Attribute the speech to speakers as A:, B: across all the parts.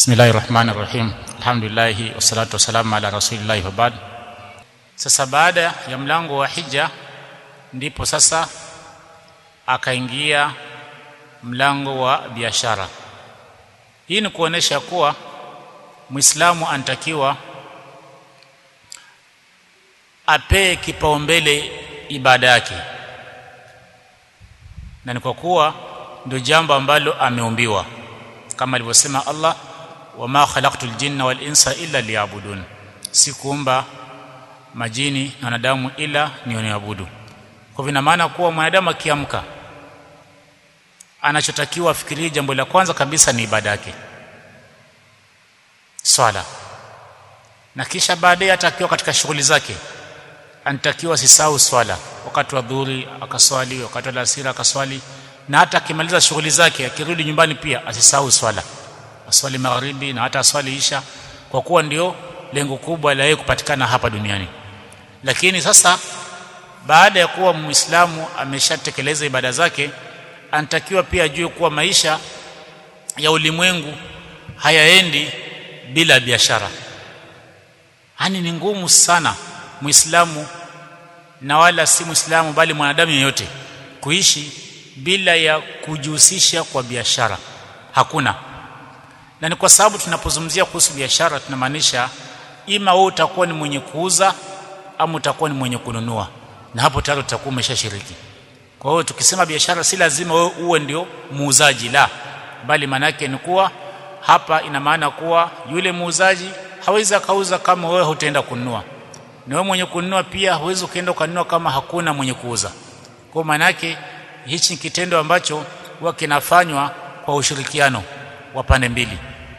A: Bismillahir Rahmanir Rahim. Alhamdulillah wassalatu wassalamu ala rasulillah wa ba'd. Sasa baada ya mlango wa hija ndipo sasa akaingia mlango wa biashara. Hii ni kuonesha kuwa Muislamu anatakiwa apee kipaumbele ibada yake, na ni kwa kuwa ndio jambo ambalo ameumbiwa kama alivyosema Allah, wama khalaqtul jinna wal insa illa liyabudun, sikuumba majini na wanadamu ila nioniabudu. Kwa vina maana kuwa mwanadamu akiamka, anachotakiwa afikirie, jambo la kwanza kabisa ni ibada yake, swala, na kisha baadaye hata akiwa katika shughuli zake anatakiwa asisahau swala, wakati wa dhuhuri akaswali, wakati wa alasiri akaswali na hata akimaliza shughuli zake akirudi nyumbani pia asisahau swala, aswali magharibi na hata aswali isha, kwa kuwa ndio lengo kubwa la yeye kupatikana hapa duniani. Lakini sasa baada ya kuwa Muislamu ameshatekeleza ibada zake, anatakiwa pia ajue kuwa maisha ya ulimwengu hayaendi bila biashara. Yaani ni ngumu sana Muislamu na wala si Muislamu bali mwanadamu yeyote kuishi bila ya kujihusisha kwa biashara hakuna. Na ni kwa sababu tunapozungumzia kuhusu biashara tunamaanisha ima wewe utakuwa ni mwenye kuuza ama utakuwa ni mwenye kununua, na hapo tayari utakuwa umeshashiriki. Kwa hiyo tukisema biashara, si lazima wewe uwe ndio muuzaji, la, bali maanake ni kuwa hapa ina maana kuwa yule muuzaji hawezi akauza kama wewe hutaenda kununua, na wewe mwenye kununua pia hawezi ukaenda ukanunua kama hakuna mwenye kuuza. Kwa maana yake hichi ni kitendo ambacho huwa kinafanywa kwa ushirikiano wa pande mbili.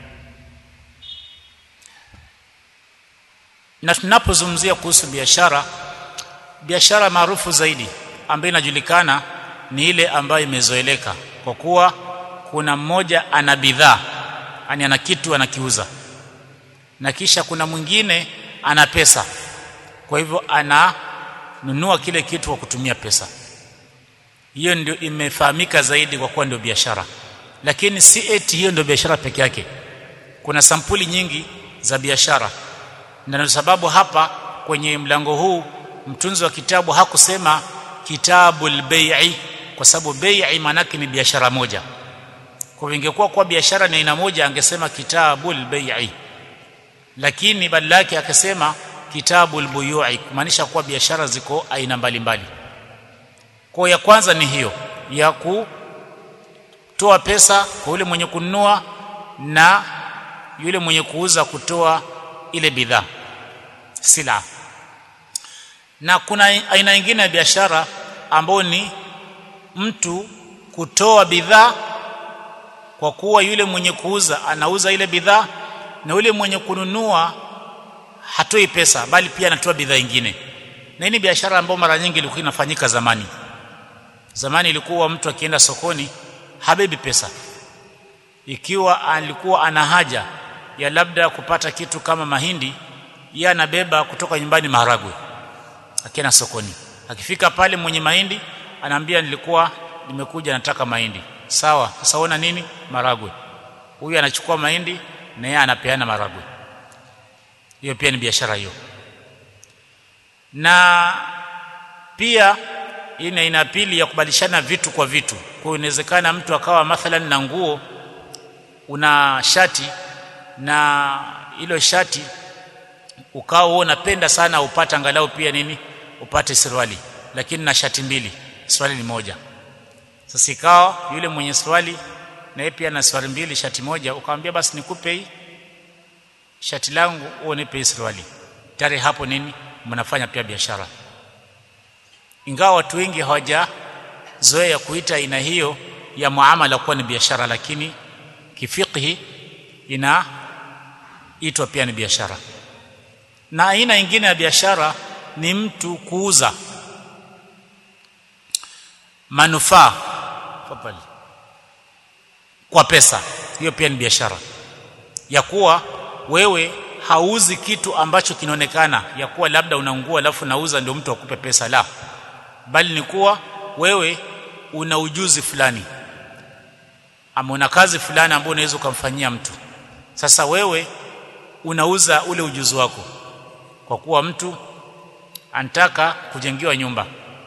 A: Na tunapozungumzia kuhusu biashara, biashara maarufu zaidi ambayo inajulikana ni ile ambayo imezoeleka, kwa kuwa kuna mmoja ana bidhaa, yani ana kitu anakiuza, na kisha kuna mwingine ana pesa, kwa hivyo ananunua kile kitu kwa kutumia pesa hiyo ndio imefahamika zaidi kwa kuwa ndio biashara, lakini si eti hiyo ndio biashara peke yake. Kuna sampuli nyingi za biashara, na ndio sababu hapa kwenye mlango huu mtunzi wa kitabu hakusema kitabul bai'i, kwa sababu bai'i maanake ni biashara moja. Kwa ingekuwa kwa biashara ni aina moja, angesema kitabul bai'i, lakini badala yake akasema kitabul buyu'i, kumaanisha kuwa biashara ziko aina mbalimbali mbali. Kwa ya kwanza ni hiyo ya kutoa pesa kwa yule mwenye kununua na yule mwenye kuuza kutoa ile bidhaa sila. Na kuna aina nyingine ya biashara ambayo ni mtu kutoa bidhaa kwa kuwa yule mwenye kuuza anauza ile bidhaa na yule mwenye kununua hatoi pesa bali pia anatoa bidhaa nyingine. Na hii ni biashara ambayo mara nyingi ilikuwa inafanyika zamani. Zamani ilikuwa mtu akienda sokoni habebi pesa, ikiwa alikuwa ana haja ya labda kupata kitu kama mahindi, yeye anabeba kutoka nyumbani maharagwe akienda sokoni. Akifika pale mwenye mahindi anaambia, nilikuwa nimekuja nataka mahindi. Sawa, sasa ona nini? Maragwe. Huyu anachukua mahindi na yeye anapeana maragwe. Hiyo pia ni biashara hiyo, na pia hii ni aina pili ya kubadilishana vitu kwa vitu. Kwa hiyo inawezekana mtu akawa mathalan na nguo, una shati na hilo shati ukawa wewe unapenda sana upate angalau pia nini, upate suruali, lakini na shati mbili, suruali ni moja. Sasa ikawa yule mwenye suruali na yeye pia na suruali mbili, shati moja, ukamwambia basi nikupe hii shati langu, wewe nipe hii suruali. Tayari hapo nini, mnafanya pia biashara ingawa watu wengi hawajazoea kuita aina hiyo ya muamala kuwa ni biashara, lakini kifiqhi inaitwa pia ni biashara. Na aina nyingine ya biashara ni mtu kuuza manufaa kwa pesa. Hiyo pia ni biashara ya kuwa wewe hauzi kitu ambacho kinaonekana ya kuwa labda unaungua alafu nauza ndio mtu akupe pesa, la bali ni kuwa wewe una ujuzi fulani ama una kazi fulani ambayo unaweza ukamfanyia mtu sasa wewe unauza ule ujuzi wako kwa kuwa mtu anataka kujengiwa nyumba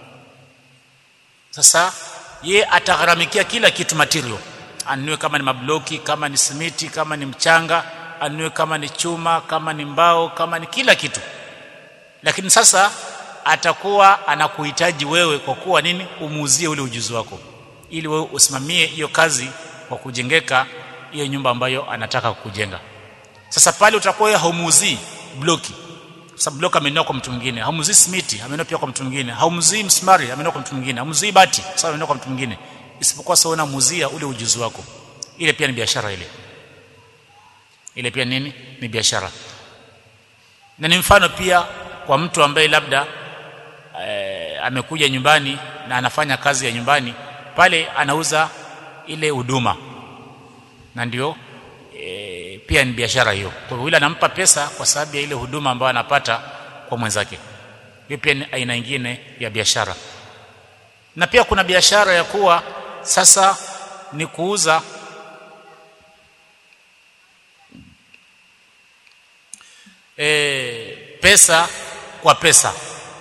A: sasa ye atagharamikia kila kitu material anunue kama ni mabloki kama ni simiti kama ni mchanga anunue kama ni chuma kama ni mbao kama ni kila kitu lakini sasa atakuwa anakuhitaji wewe kwa kuwa nini umuuzie ule ujuzi wako ili wewe usimamie hiyo kazi kwa kujengeka hiyo nyumba ambayo anataka kujenga sasa pale utakuwa wewe haumuuzii bloki sababu bloka amenunua kwa mtu mwingine haumuzii simiti amenunua pia kwa mtu mwingine haumuzii msumari amenunua kwa mtu mwingine haumuzii bati sababu amenunua kwa mtu mwingine isipokuwa sasa unamuuzia ule ujuzi wako ile pia ni biashara ile ile pia nini ni biashara na ni mfano pia kwa mtu ambaye labda e, amekuja nyumbani na anafanya kazi ya nyumbani pale anauza ile huduma na ndio e, pia ni biashara hiyo kwa hivyo yule anampa pesa kwa sababu ya ile huduma ambayo anapata kwa mwenzake hiyo pia ni aina nyingine ya biashara na pia kuna biashara ya kuwa sasa ni kuuza e, pesa kwa pesa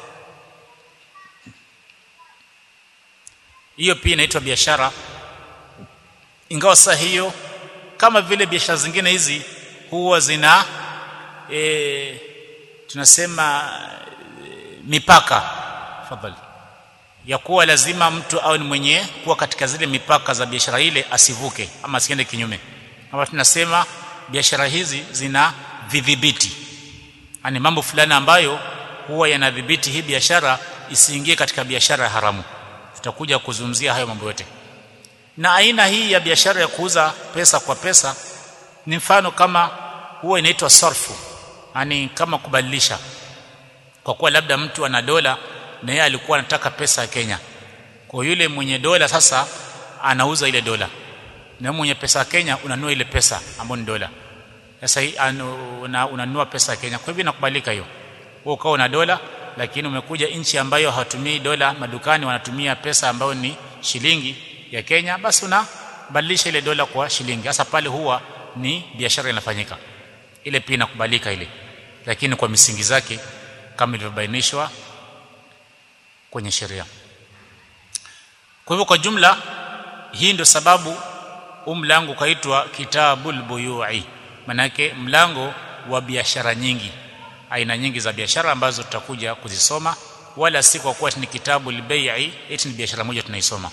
A: hiyo pia inaitwa biashara ingawa sasa hiyo kama vile biashara zingine hizi huwa zina e, tunasema e, mipaka fadhali ya kuwa lazima mtu awe ni mwenye kuwa katika zile mipaka za biashara ile asivuke ama asiende kinyume kama tunasema biashara hizi zina vidhibiti yani mambo fulani ambayo huwa yanadhibiti hii biashara isiingie katika biashara ya haramu tutakuja kuzungumzia hayo mambo yote na aina hii ya biashara ya kuuza pesa kwa pesa ni mfano kama huwa inaitwa sarfu yani kama kubadilisha kwa kuwa labda mtu ana dola na yeye alikuwa anataka pesa ya Kenya kwa yule mwenye dola sasa anauza ile dola na mwenye pesa ya Kenya unanunua ile pesa ambayo ni dola sasa una, unanunua pesa ya Kenya kwa hivyo inakubalika hiyo wewe ukawa una dola lakini umekuja nchi ambayo hawatumii dola madukani wanatumia pesa ambayo ni shilingi ya Kenya basi unabadilisha ile dola kwa shilingi sasa pale huwa ni biashara inafanyika ile pia inakubalika ile lakini kwa misingi zake kama ilivyobainishwa kwenye sheria kwa hivyo kwa jumla hii ndio sababu huu mlango ukaitwa kitabul buyui manake mlango wa biashara nyingi aina nyingi za biashara ambazo tutakuja kuzisoma wala si kwa kuwa ni kitabu al-bai'i eti ni biashara moja tunaisoma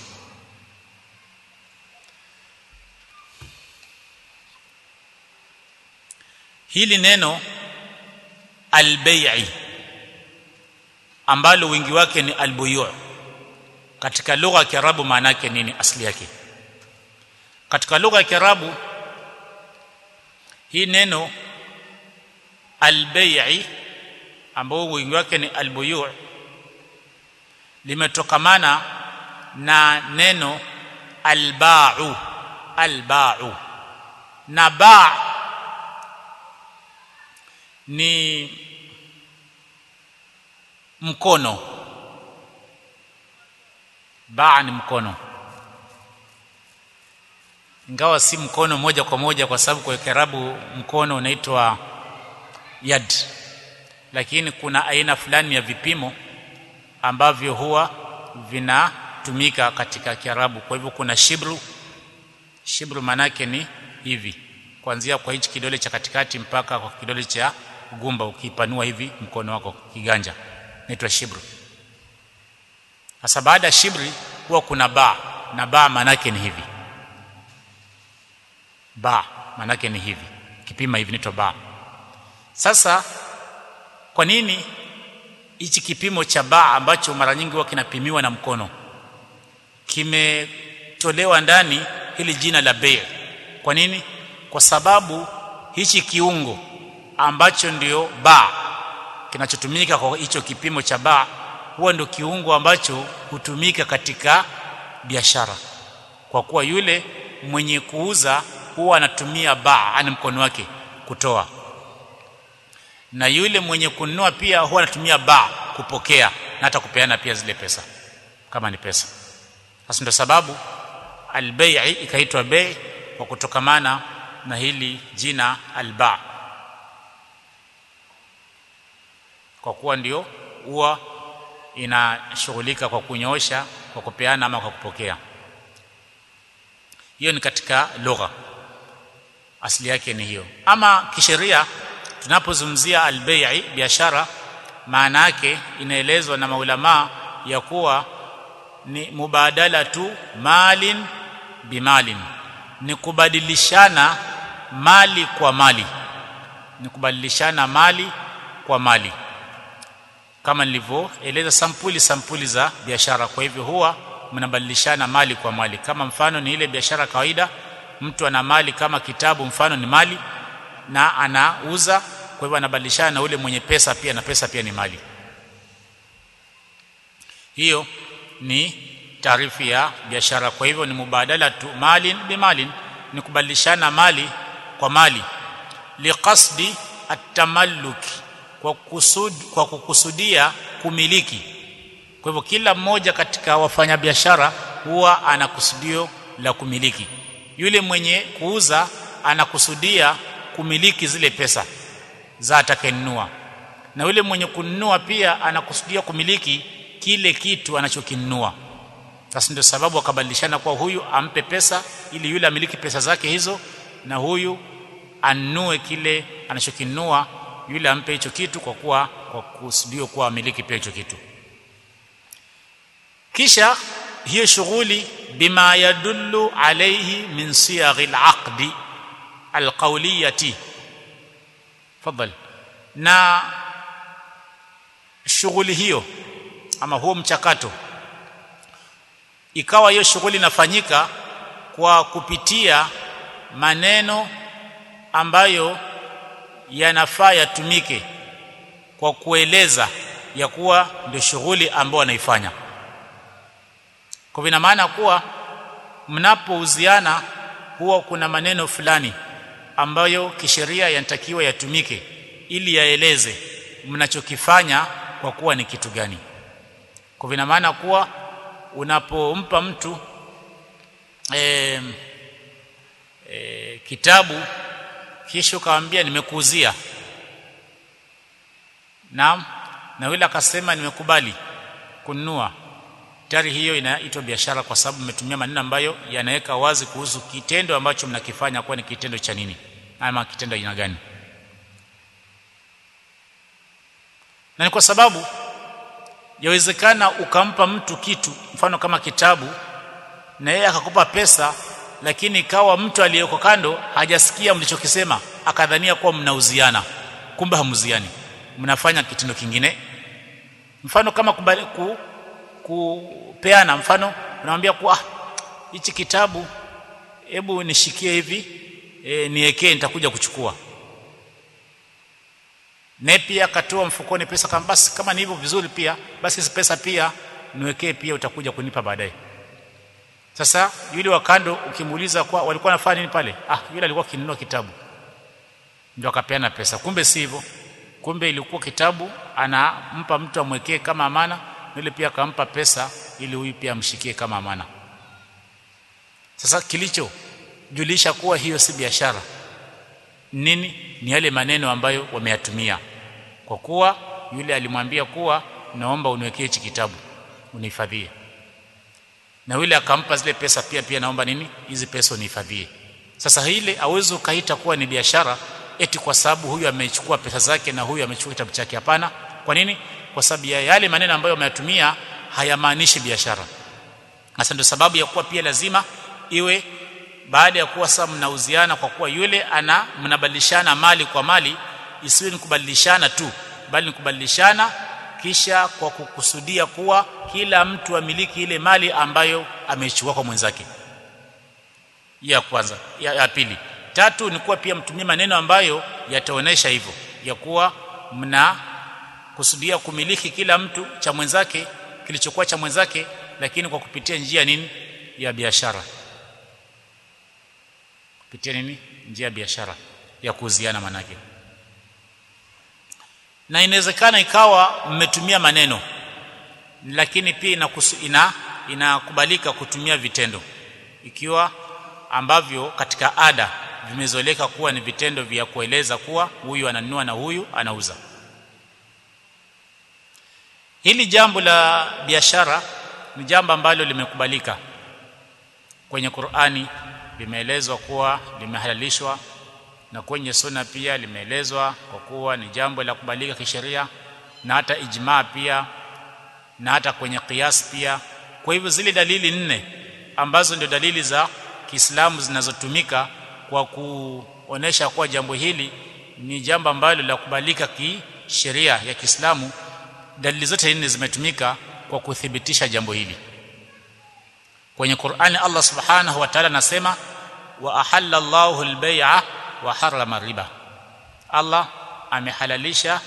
A: hili neno al-bai'i ambalo wingi wake ni al-buyu' katika lugha ya Kiarabu maana yake nini asili yake katika lugha ya Kiarabu hii neno al-bai'i ambao wingi wake ni al-buyu' limetokamana na neno al-ba'u al-ba'u na ba' ni mkono ba' ni mkono ingawa si mkono moja kwa moja kwa sababu kwa Kiarabu mkono unaitwa yad lakini kuna aina fulani ya vipimo ambavyo huwa vinatumika katika Kiarabu kwa hivyo kuna shibru shibru manake ni hivi kuanzia kwa hichi kidole cha katikati mpaka kwa kidole cha gumba ukipanua hivi mkono wako kiganja inaitwa shibru sasa baada ya shibri huwa kuna ba na ba manake ni hivi ba manake ni hivi kipima hivi inaitwa ba sasa kwa nini hichi kipimo cha ba ambacho mara nyingi huwa kinapimiwa na mkono kimetolewa ndani hili jina la bei kwa nini kwa sababu hichi kiungo ambacho ndio ba kinachotumika kwa hicho kipimo cha ba huwa ndio kiungo ambacho hutumika katika biashara kwa kuwa yule mwenye kuuza huwa anatumia ba ani mkono wake kutoa na yule mwenye kununua pia huwa anatumia ba kupokea na hata kupeana pia zile pesa kama ni pesa sasa ndio sababu albai'i ikaitwa bei kwa kutokamana na hili jina alba kwa kuwa ndio huwa inashughulika kwa kunyoosha kwa kupeana ama kwa kupokea hiyo ni katika lugha asili yake ni hiyo ama kisheria tunapozungumzia albei biashara maana yake inaelezwa na maulama ya kuwa ni mubadala tu malin bimalin ni kubadilishana mali kwa mali ni kubadilishana mali kwa mali kama nilivyoeleza sampuli sampuli za biashara kwa hivyo huwa mnabadilishana mali kwa mali kama mfano ni ile biashara kawaida mtu ana mali kama kitabu mfano ni mali na anauza kwa hivyo anabadilishana na ule mwenye pesa pia na pesa pia ni mali hiyo ni taarifu ya biashara kwa hivyo ni mubadala tu malin bimalin ni kubadilishana mali kwa mali liqasdi atamalluki kwa kusud, kwa kukusudia kumiliki kwa hivyo kila mmoja katika wafanyabiashara huwa ana kusudio la kumiliki yule mwenye kuuza anakusudia kumiliki zile pesa za atakayenunua na yule mwenye kununua pia anakusudia kumiliki kile kitu anachokinunua sasa ndio sababu wakabadilishana kwa huyu ampe pesa ili yule amiliki pesa zake hizo na huyu anunue kile anachokinunua yule ampe hicho kitu kwa kuwa kwa kusudio kuwa amiliki pia hicho kitu kisha hiyo shughuli bima yadullu alayhi min siyaghi alaqdi alqawliyati fadhal na shughuli hiyo ama huo mchakato ikawa hiyo shughuli inafanyika kwa kupitia maneno ambayo yanafaa yatumike kwa kueleza ya kuwa ndio shughuli ambayo wanaifanya kwa vina maana kuwa mnapouziana huwa kuna maneno fulani ambayo kisheria yanatakiwa yatumike ili yaeleze mnachokifanya kwa kuwa ni kitu gani kwa vina maana kuwa unapompa mtu e, e, kitabu kisha ukamwambia nimekuuzia naam na yule akasema nimekubali kununua tayari hiyo inaitwa biashara kwa sababu mmetumia maneno ambayo yanaweka wazi kuhusu kitendo ambacho mnakifanya kuwa ni kitendo cha nini ama kitendo aina gani na ni kwa sababu yawezekana ukampa mtu kitu mfano kama kitabu na yeye akakupa pesa lakini ikawa mtu aliyeko kando hajasikia mlichokisema akadhania kuwa mnauziana kumbe hamuziani mnafanya kitendo kingine mfano kama kubali, ku, kupeana mfano unamwambia kuwa hichi kitabu hebu nishikie hivi e, niwekee nitakuja kuchukua naye pia akatoa mfukoni pesa kama basi kama ni hivyo vizuri pia basi hizi pesa pia niwekee pia utakuja kunipa baadaye sasa yule wa kando ukimuuliza kwa walikuwa wanafanya nini pale ah yule alikuwa akinunua kitabu ndio akapeana pesa kumbe si hivyo kumbe ilikuwa kitabu anampa mtu amwekee kama amana yule pia akampa pesa ili huyu pia amshikie kama amana sasa kilicho julisha kuwa hiyo si biashara nini ni yale maneno ambayo wameyatumia kwa kuwa yule alimwambia kuwa naomba uniwekee hichi kitabu unihifadhie na yule akampa zile pesa pia pia naomba nini hizi pesa unihifadhie sasa ile hauwezi ukaita kuwa ni biashara eti kwa sababu huyu amechukua pesa zake na huyu amechukua kitabu chake hapana kwa nini kwa sababu ya yale maneno ambayo wameyatumia hayamaanishi biashara hasa ndio sababu ya kuwa pia lazima iwe baada ya kuwa sasa mnauziana kwa kuwa yule ana mnabadilishana mali kwa mali isiwe ni kubadilishana tu bali ni kubadilishana kisha kwa kukusudia kuwa kila mtu amiliki ile mali ambayo ameichukua kwa mwenzake ya kwanza ya, ya pili tatu ni kuwa pia mtumie maneno ambayo yataonesha hivyo ya kuwa mna kusudia kumiliki kila mtu cha mwenzake kilichokuwa cha mwenzake lakini kwa kupitia njia nini ya biashara kupitia nini njia ya biashara ya kuuziana manake na inawezekana ikawa mmetumia maneno lakini pia inakusu, ina inakubalika kutumia vitendo ikiwa ambavyo katika ada vimezoeleka kuwa ni vitendo vya kueleza kuwa huyu ananunua na huyu anauza hili jambo la biashara ni jambo ambalo limekubalika kwenye Qur'ani limeelezwa kuwa limehalalishwa na kwenye sunna pia limeelezwa kwa kuwa ni jambo la kubalika kisheria na hata ijmaa pia na hata kwenye qiyas pia kwa hivyo zile dalili nne ambazo ndio dalili za Kiislamu zinazotumika kwa kuonesha kuwa jambo hili ni jambo ambalo la kubalika kisheria ya Kiislamu dalili zote nne zimetumika kwa kuthibitisha jambo hili kwenye Qur'ani Allah Subhanahu wa Ta'ala anasema wa ahalla Allahu al-bay'a wa harrama riba Allah amehalalisha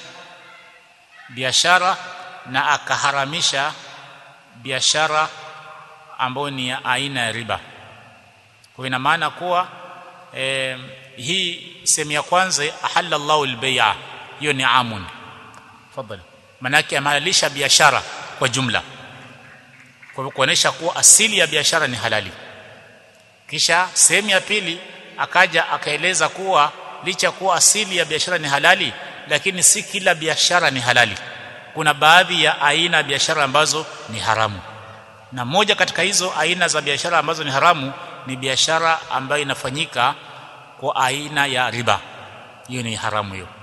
A: biashara na akaharamisha biashara ambayo ni ya aina ya riba kwa ina maana kuwa eh, hii sehemu ya kwanza ahalla Allahu al-bay'a hiyo ni amun tafadhali manake amehalalisha biashara kwa jumla kwa kuonesha kuwa asili ya biashara ni halali kisha sehemu ya pili akaja akaeleza kuwa licha kuwa asili ya biashara ni halali lakini si kila biashara ni halali kuna baadhi ya aina ya biashara ambazo ni haramu na moja katika hizo aina za biashara ambazo ni haramu ni biashara ambayo inafanyika kwa aina ya riba hiyo ni haramu hiyo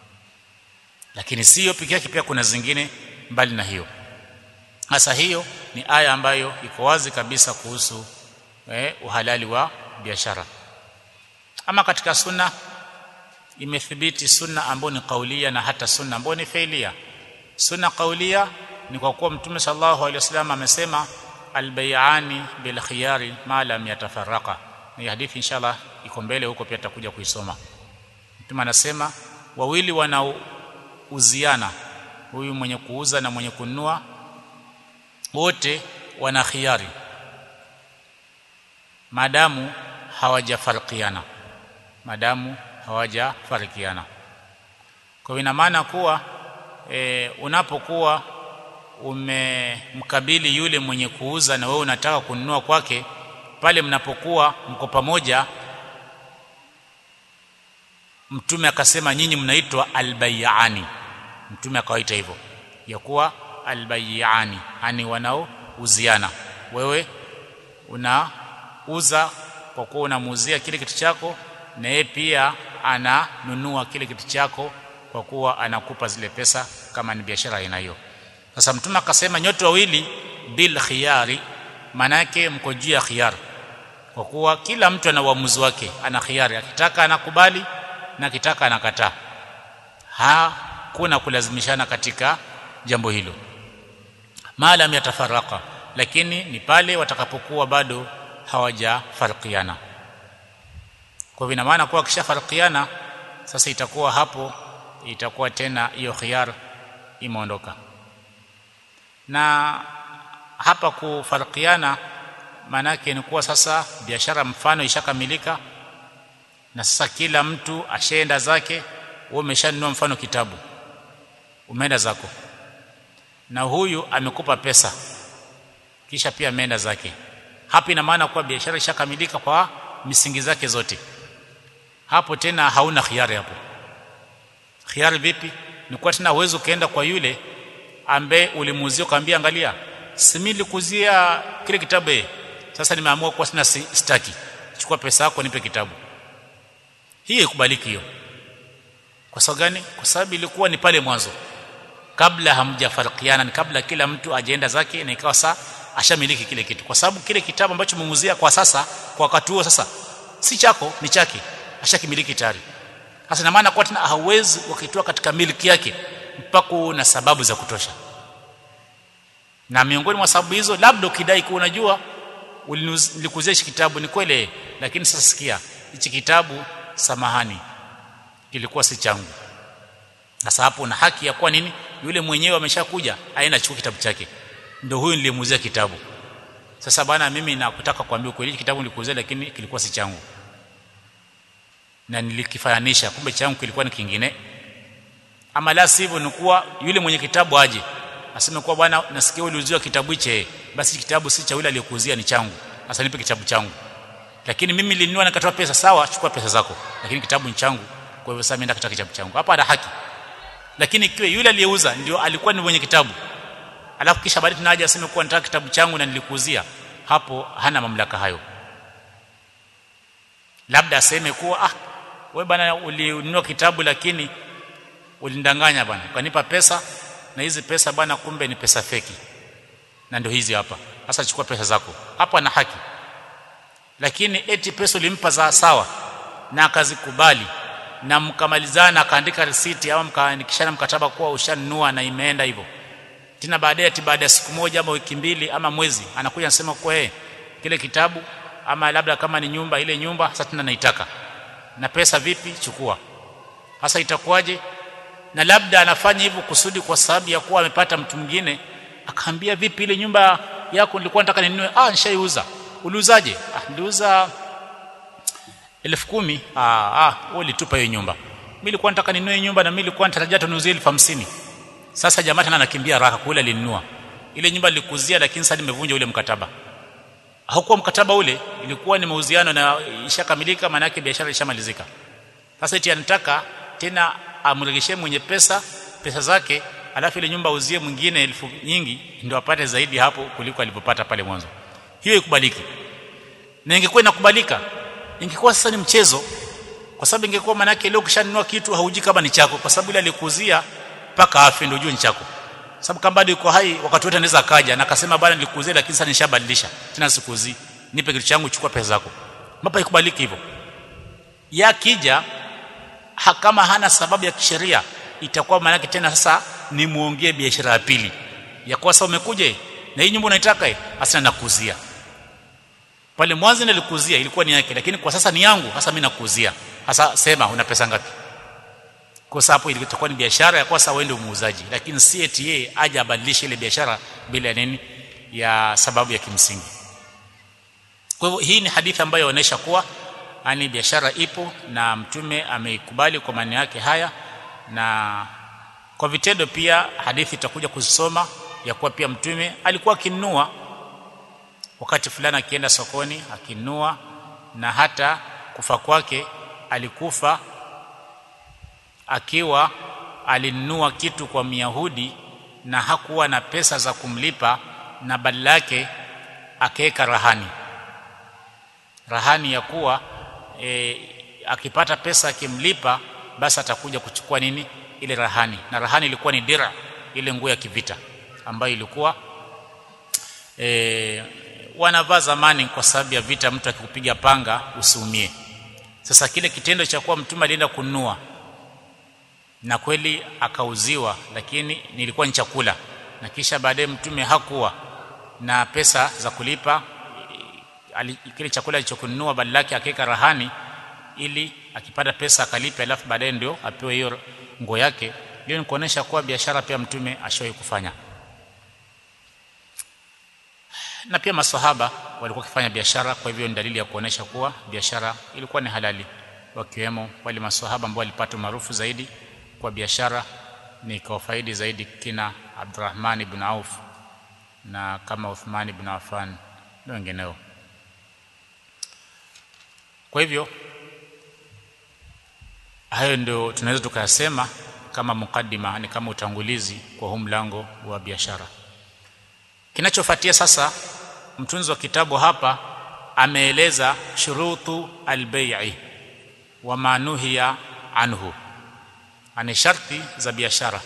A: lakini sio pekee yake pia kuna zingine mbali na hiyo hasa hiyo ni aya ambayo iko wazi kabisa kuhusu eh, uhalali wa biashara ama katika sunna imethibiti sunna ambayo ni kaulia na hata sunna ambayo ni failia sunna kaulia ni kwa kuwa mtume sallallahu alaihi wasallam amesema albay'ani bil khiyari ma lam yatafarraqa ni hadithi inshallah iko mbele huko pia tutakuja kuisoma mtume anasema wawili wanauziana huyu mwenye kuuza na mwenye kununua wote wana khiari madamu hawajafarikiana madamu hawajafarikiana kwa ina maana kuwa e, unapokuwa umemkabili yule mwenye kuuza na wewe unataka kununua kwake pale mnapokuwa mko pamoja mtume akasema nyinyi mnaitwa albayani mtume akawaita hivyo ya kuwa albayani yani wanaouziana wewe unauza kwa kuwa unamuuzia kile kitu chako na yeye pia ananunua kile kitu chako kwa kuwa anakupa zile pesa kama ni biashara aina hiyo sasa mtume akasema nyote wawili bil khiyari manake mko juu ya khiyar kwa kuwa kila mtu ana uamuzi wake ana khiyari akitaka anakubali na akitaka anakataa hakuna kulazimishana katika jambo hilo maalam yatafaraka lakini ni pale watakapokuwa bado hawajafarikiana kwa hivyo ina maana kuwa kishafarikiana sasa itakuwa hapo itakuwa tena hiyo khiyar imeondoka na hapa kufarikiana maanake ni kuwa sasa biashara mfano ishakamilika na sasa kila mtu ashaenda zake wewe umeshanunua mfano kitabu umeenda zako na huyu amekupa pesa kisha pia ameenda zake hapa ina maana kuwa biashara ishakamilika kwa misingi zake zote hapo tena hauna khiari hapo khiari vipi ni kwa tena uwezo ukaenda kwa yule ambaye ulimuuzia ukamwambia angalia si mimi nilikuzia kile kitabu eh sasa nimeamua kwa sina staki chukua pesa yako nipe kitabu hii ikubaliki hiyo kwa sababu gani kwa sababu ilikuwa ni pale mwanzo kabla hamjafarikiana ni kabla kila mtu ajaenda zake na ikawa saa ashamiliki kile kitu kwa sababu kile kitabu ambacho umemuuzia kwa sasa kwa wakati huo sasa si chako ni chake ashakimiliki tayari sasa ina maana kwa tena hauwezi wakitoa katika miliki yake mpaka na sababu za kutosha na miongoni mwa sababu hizo labda ukidai kuwa unajua ulikuzia hichi kitabu ni kweli lakini sasa sikia hichi kitabu samahani kilikuwa si changu sasa hapo una haki ya kuwa nini yule mwenyewe ameshakuja aenda achukue kitabu chake ndio huyu nilimuuzia kitabu sasa bwana mimi nakutaka kuambia kweli kitabu nilikuuzia lakini kilikuwa si changu na nilikifananisha kumbe changu kilikuwa ni kingine ama la sivyo ni kuwa yule mwenye kitabu aje aseme kuwa bwana nasikia uliuziwa kitabu hiche basi kitabu si cha yule aliyekuuzia ni changu sasa nipe kitabu changu lakini mimi nilinunua nikatoa pesa sawa chukua pesa zako lakini kitabu ni changu kwa hivyo sasa mimi nataka kitabu changu hapa ana haki lakini ikiwa yule aliyeuza ndio alikuwa ni mwenye kitabu alafu kisha baadaye tunaje aseme kuwa nataka kitabu changu na nilikuuzia hapo hana mamlaka hayo labda aseme kuwa ah wewe bana ulinunua kitabu lakini ulindanganya bana ukanipa pesa na hizi pesa bana kumbe ni pesa feki na ndio hizi hapa sasa chukua pesa zako hapo ana haki lakini eti pesa ulimpa za sawa na akazikubali na mkamalizana akaandika risiti au mkaandikishana mkataba kuwa ushanunua na imeenda hivyo tena baadaye ati baada ya siku moja ama wiki mbili ama mwezi anakuja anasema kwa yeye kile kitabu ama labda kama ni nyumba ile nyumba sasa tena naitaka na pesa vipi chukua sasa itakuwaje na labda anafanya hivyo kusudi kwa sababu ya kuwa amepata mtu mwingine akaambia vipi ile nyumba yako nilikuwa nataka ninunue ah nishaiuza uliuzaje ah niliuza elfu kumi ah ah wewe ulitupa hiyo nyumba mimi nilikuwa nataka ninunue nyumba na mimi nilikuwa natarajia tunuzie elfu hamsini sasa jamaa tena anakimbia raka kule alinunua ile nyumba nilikuzia lakini sasa nimevunja ule mkataba haukuwa mkataba ule ilikuwa ni mauziano na ishakamilika maana yake biashara ishamalizika sasa eti anataka tena amregeshe mwenye pesa pesa zake alafu ile nyumba auzie mwingine elfu nyingi ndio apate zaidi hapo kuliko alipopata pale mwanzo hiyo ikubaliki na ingekuwa inakubalika ingekuwa sasa ni mchezo kwa sababu ingekuwa maana yake leo kishanunua kitu hauji kama ni chako kwa sababu ile alikuzia mpaka afi ndio ujue ni chako sababu kama bado yuko hai wakati wote anaweza akaja na akasema bana nilikuzia lakini sasa nishabadilisha tena sikuzi nipe kitu changu chukua pesa zako mapa ikubaliki hivyo yakija ha, kama hana sababu ya kisheria itakuwa maana tena sasa ni muongee biashara ya pili ya kwa sasa umekuja na hii nyumba unaitaka hasa nakuzia pale mwanzo nilikuzia ilikuwa ni yake lakini kwa sasa ni yangu sasa mimi nakuzia sasa sema una pesa ngapi kwa sababu hapo ilikuwa ni biashara ya kwa sasa wewe ndio muuzaji lakini si eti yeye aje abadilishe ile biashara bila nini ya sababu ya kimsingi kwa hivyo hii ni hadithi ambayo inaonyesha kuwa ani biashara ipo na mtume ameikubali kwa maana yake haya na kwa vitendo pia hadithi itakuja kuzisoma ya kuwa pia mtume alikuwa akinunua wakati fulani akienda sokoni akinunua na hata kufa kwake alikufa akiwa alinunua kitu kwa Myahudi na hakuwa na pesa za kumlipa na badala yake akaweka rahani rahani ya kuwa e, akipata pesa akimlipa basi atakuja kuchukua nini ile rahani na rahani ilikuwa ni dira ile nguo ya kivita ambayo ilikuwa e, wanavaa zamani kwa sababu ya vita mtu akikupiga panga usiumie sasa kile kitendo cha kuwa mtume alienda kununua na kweli akauziwa lakini nilikuwa ni chakula na kisha baadaye mtume hakuwa na pesa za kulipa kile chakula alichokununua badala yake akaweka rahani ili akipata pesa akalipe alafu baadaye ndio apewe hiyo nguo yake hiyo ni kuonesha kuwa biashara pia mtume ashawahi kufanya na pia maswahaba walikuwa wakifanya biashara kwa hivyo ni dalili ya kuonesha kuwa biashara ilikuwa ni halali wakiwemo wale maswahaba ambao walipata maarufu zaidi kwa biashara ni kwa faidi zaidi kina Abdurrahman ibn Auf na kama Uthman ibn Affan na wengineo kwa hivyo hayo ndio tunaweza tukasema kama mukaddima ni kama utangulizi kwa huu mlango wa biashara kinachofuatia sasa mtunzi wa kitabu hapa ameeleza shurutu albay'i wa manuhiya anhu ani sharti za biashara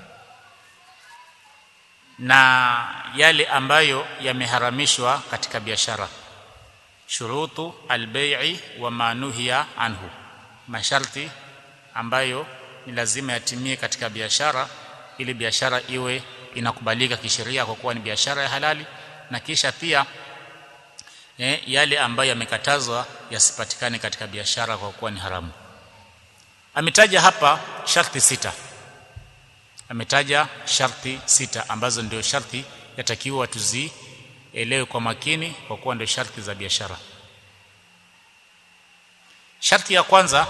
A: na yale ambayo yameharamishwa katika biashara shurutu albay'i wa manuhiya anhu masharti ambayo ni lazima yatimie katika biashara ili biashara iwe inakubalika kisheria kwa kuwa ni biashara ya halali na kisha pia eh, yale ambayo yamekatazwa yasipatikane katika biashara kwa kuwa ni haramu ametaja hapa sharti sita ametaja sharti sita ambazo ndio sharti yatakiwa tuzielewe kwa makini kwa kuwa ndio sharti za biashara sharti ya kwanza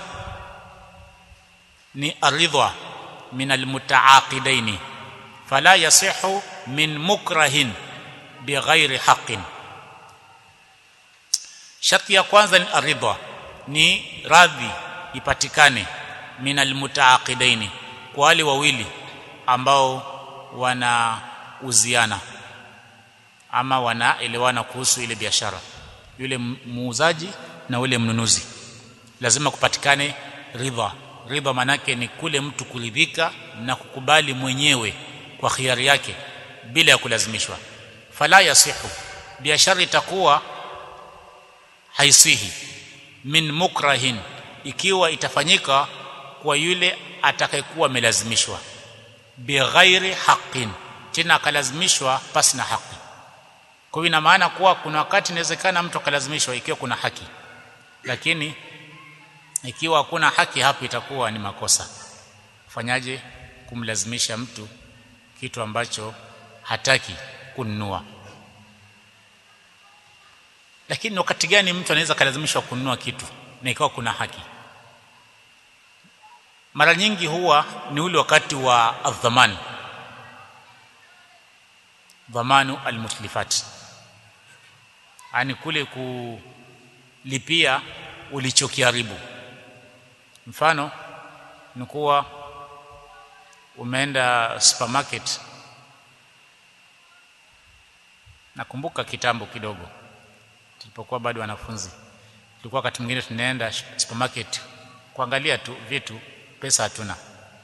A: ni aridha min almutaaqidaini fala yasihu min mukrahin bighairi haqqin sharti ya kwanza ni aridha ni radhi ipatikane min almutaaqidaini kwa wale wawili ambao wanauziana ama wanaelewana kuhusu ile biashara yule muuzaji na yule mnunuzi lazima kupatikane ridha ridha manake ni kule mtu kuridhika na kukubali mwenyewe kwa khiari yake bila ya kulazimishwa fala yasihu biashara itakuwa haisihi min mukrahin ikiwa itafanyika kwa yule atakayekuwa amelazimishwa bighairi haqqin tena akalazimishwa pasi na haki kwa hiyo ina maana kuwa kuna wakati inawezekana mtu akalazimishwa ikiwa kuna haki lakini ikiwa hakuna haki hapo itakuwa ni makosa fanyaje kumlazimisha mtu kitu ambacho hataki kununua lakini wakati gani mtu anaweza kalazimishwa kununua kitu na ikawa kuna haki mara nyingi huwa ni ule wakati wa adhamani dhamanu almutlifat yani kule kulipia ulichokiharibu mfano ni kuwa umeenda supermarket nakumbuka kitambo kidogo tulipokuwa bado wanafunzi tulikuwa wakati mwingine tunaenda supermarket kuangalia tu vitu pesa hatuna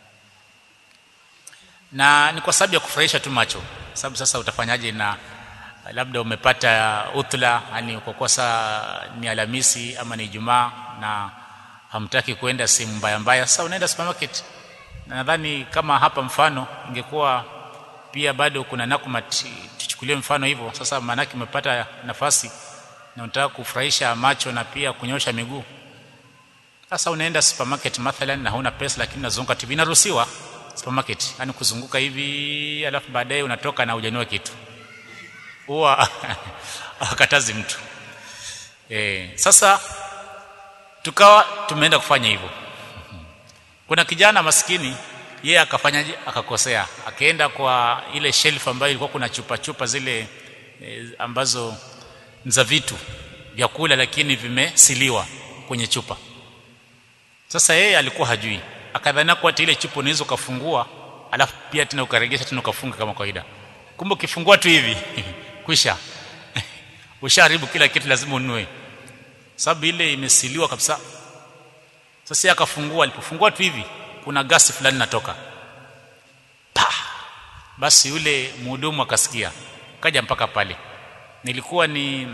A: na ni kwa sababu ya kufurahisha tu macho sababu sasa utafanyaje na labda umepata utla yani kwa kosa ni Alhamisi ama ni Ijumaa na hamtaki kwenda sehemu mbaya mbaya sasa unaenda supermarket na nadhani kama hapa mfano ingekuwa pia bado kuna nakumat tuchukulie mfano hivyo sasa maanake umepata nafasi na unataka kufurahisha macho na pia kunyosha miguu sasa unaenda supermarket mathalan na huna pesa lakini unazunguka TV inaruhusiwa supermarket yani kuzunguka hivi alafu baadaye unatoka na hujanua kitu huwa akatazi mtu e, sasa tukawa tumeenda kufanya hivyo kuna kijana maskini yeye akafanyaje akakosea akaenda kwa ile shelf ambayo ilikuwa kuna chupa chupa zile e, ambazo za vitu vyakula lakini vimesiliwa kwenye chupa sasa yeye alikuwa hajui akadhania kwa ile chupa unaweza ukafungua alafu pia tena ukaregesha tena ukafunga kama kawaida kumbe ukifungua tu hivi kwisha ushaharibu kila kitu lazima ununue sababu ile imesiliwa kabisa sasa akafungua alipofungua tu hivi kuna gasi fulani natoka pa basi yule mhudumu akasikia kaja mpaka pale nilikuwa ni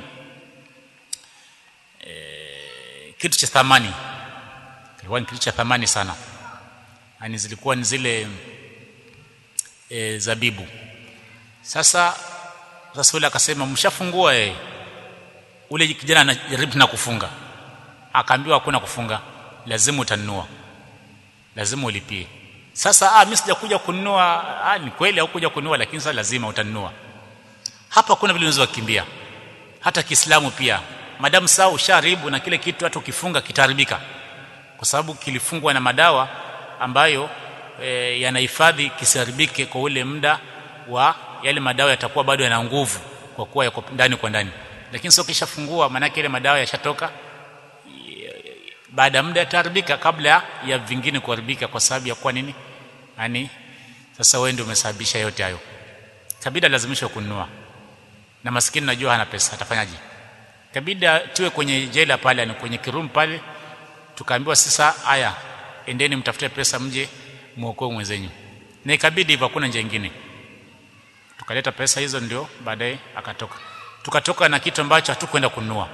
A: e, kitu cha thamani kilikuwa ni kitu cha thamani sana yani zilikuwa ni zile e, zabibu sasa sasa yule akasema mshafungua eh ule kijana anajaribu na kufunga akaambiwa hakuna kufunga lazima utanunua lazima ulipie sasa ah mimi sijakuja kununua ah ni kweli haukuja kununua lakini sasa lazima utanunua hapa kuna vile unaweza kukimbia hata Kiislamu pia madamu saa usharibu na kile kitu hata ukifunga kitaharibika kwa sababu kilifungwa na madawa ambayo e, yanahifadhi kisiharibike kwa ule muda wa yale madawa yatakuwa bado yana nguvu kwa kuwa yako ndani kwa ndani lakini sio kishafungua maana ile madawa yashatoka baada ya muda yataharibika kabla ya vingine kuharibika kwa sababu ya kwa nini yani sasa wewe ndio umesababisha yote hayo kabida lazimishwa kununua na maskini najua hana pesa atafanyaje kabida tuwe kwenye jela pale ni kwenye kirum pale tukaambiwa sasa haya endeni mtafute pesa mje muokoe mwenzenyu na ikabidi hivyo hakuna njia nyingine tukaleta pesa hizo ndio baadaye akatoka tukatoka na kitu ambacho hatukwenda kununua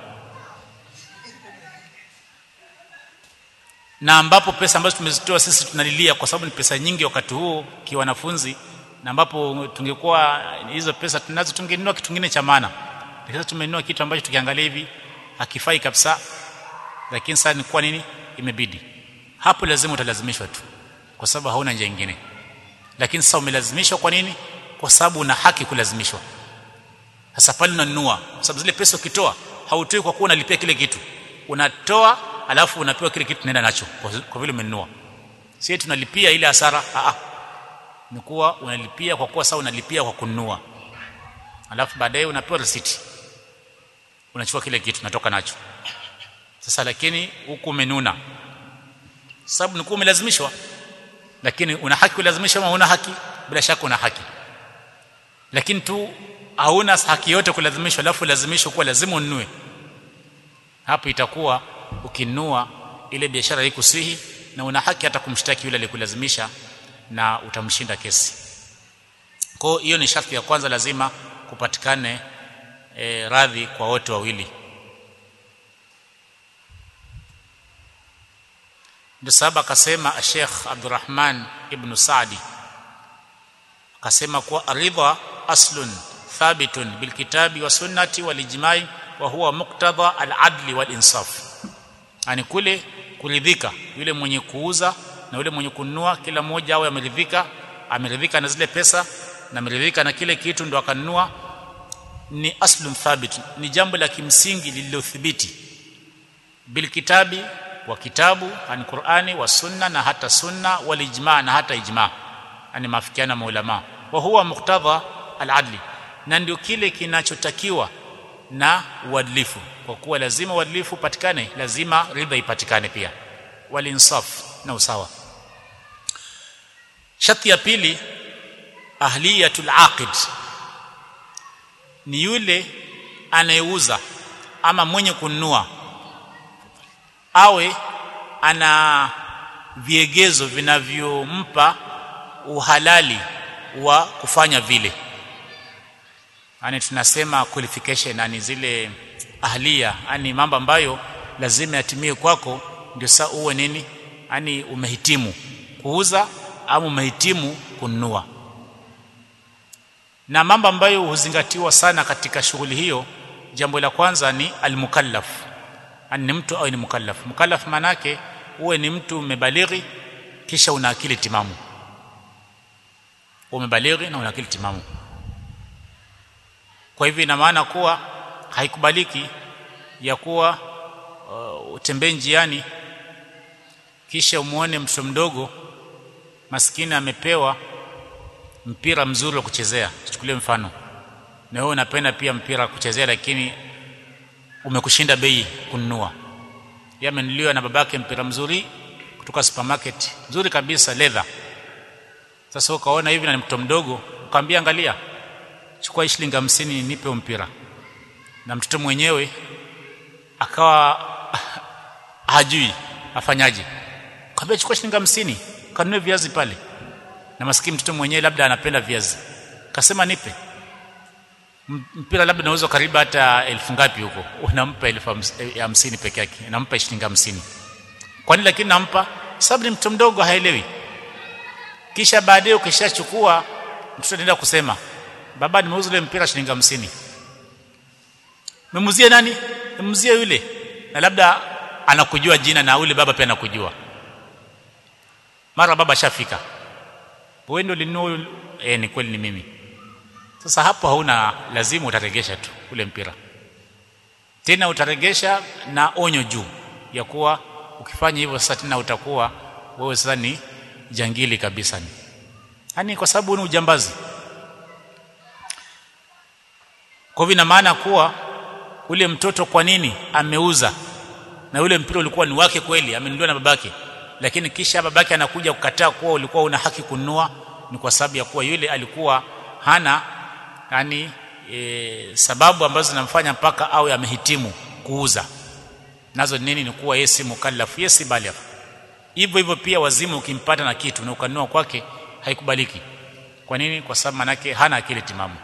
A: na ambapo pesa ambazo tumezitoa sisi tunalilia kwa sababu ni pesa nyingi wakati huo kiwanafunzi na ambapo tungekuwa hizo pesa tunazo tungenunua kitu kingine cha maana lakini sasa tumenunua kitu ambacho tukiangalia hivi hakifai kabisa lakini sasa ni kwa nini imebidi hapo lazima utalazimishwa tu kwa sababu hauna njia nyingine lakini sasa umelazimishwa kwa nini kwa sababu una haki kulazimishwa sasa pale unanunua kwa sababu zile pesa ukitoa hautoi kwa kuwa unalipia kile kitu unatoa alafu unapewa kile kitu tunaenda nacho kwa, kwa vile umenunua si tunalipia ile hasara a a ni kuwa unalipia kwa kuwa sasa unalipia kwa kununua alafu baadaye unapewa receipt unachukua kile kitu unatoka nacho sasa lakini huku umenuna sababu ni umelazimishwa lakini una haki kulazimishwa ama una haki bila shaka una haki lakini tu hauna haki yote kulazimishwa alafu lazimishwa kuwa lazima ununue hapo itakuwa ukinunua ile biashara haikusihi na una haki hata kumshtaki yule aliyekulazimisha na utamshinda kesi kwa hiyo ni sharti ya kwanza lazima kupatikane e, radhi kwa wote wawili ndio sababu akasema Sheikh Abdurrahman ibn Saadi akasema kuwa aridha aslun thabitun bilkitabi wa sunnati wal ijma'i wa huwa muqtada al-adli wal insaf yani kule kuridhika yule mwenye kuuza na yule mwenye kununua kila mmoja awe ameridhika ameridhika na zile pesa na ameridhika na kile kitu ndo akanunua ni aslun thabit ni jambo la kimsingi lililothibiti bilkitabi wa kitabu ani Qur'ani wa sunna na hata sunna wal ijma na hata ijma ani mafikiana maulama wa huwa muqtadha al-adli na ndio kile kinachotakiwa na uadilifu kwa kuwa lazima uadilifu upatikane lazima ridha ipatikane pia wal insaf na usawa sharti ya pili ahliyatul aqid ni yule anayeuza ama mwenye kununua awe ana viegezo vinavyompa uhalali wa kufanya vile yani tunasema qualification yani zile ahlia yani mambo ambayo lazima yatimie kwako ndio saa uwe nini yani umehitimu kuuza au umehitimu kununua na mambo ambayo huzingatiwa sana katika shughuli hiyo jambo la kwanza ni almukallaf yani ni mtu au ni mukallaf mukallaf manake uwe ni mtu umebalighi kisha una akili timamu umebalighi na una akili timamu kwa hivyo ina maana kuwa haikubaliki ya kuwa uh, utembee njiani kisha umuone mtoto mdogo maskini amepewa mpira mzuri wa kuchezea tuchukulie mfano na wewe unapenda pia mpira kuchezea lakini umekushinda bei kununua yeye amenuliwa na babake mpira mzuri kutoka supermarket mzuri kabisa leather sasa ukaona hivi na ni mtoto mdogo ukamwambia angalia chukua shilingi 50 nipe mpira na mtoto mwenyewe akawa hajui afanyaje kaambia chukua shilingi 50 kanunue viazi pale na maskini mtoto mwenyewe labda anapenda viazi kasema nipe mpira labda unauza karibu hata elfu ngapi huko unampa elfu hamsini peke yake nampa shilingi hamsini kwa nini lakini nampa sababu ni mtoto mdogo haelewi kisha baadaye ukishachukua mtoto anaenda kusema baba nimeuza ile mpira shilingi hamsini memuzie nani memuzie yule na labda anakujua jina na yule baba pia anakujua mara baba shafika wewe ndio linunua eh ni kweli ni mimi sasa hapo hauna lazima utaregesha tu ule mpira tena utaregesha na onyo juu ya kuwa ukifanya hivyo sasa tena utakuwa wewe sasa ni jangili kabisa ni yani kwa sababu ni ujambazi kwa hivyo ina maana kuwa ule mtoto kwa nini ameuza na ule mpira ulikuwa ni wake kweli amenunuliwa na babake lakini kisha babake anakuja kukataa kuwa ulikuwa una haki kununua ni kwa sababu ya kuwa yule alikuwa hana yani e, sababu ambazo zinamfanya mpaka awe amehitimu kuuza nazo nini ni kuwa yeye si mukallaf yeye si baligh hivyo hivyo pia wazimu ukimpata na kitu na ukanunua kwake haikubaliki kwa nini kwa sababu manake hana akili timamu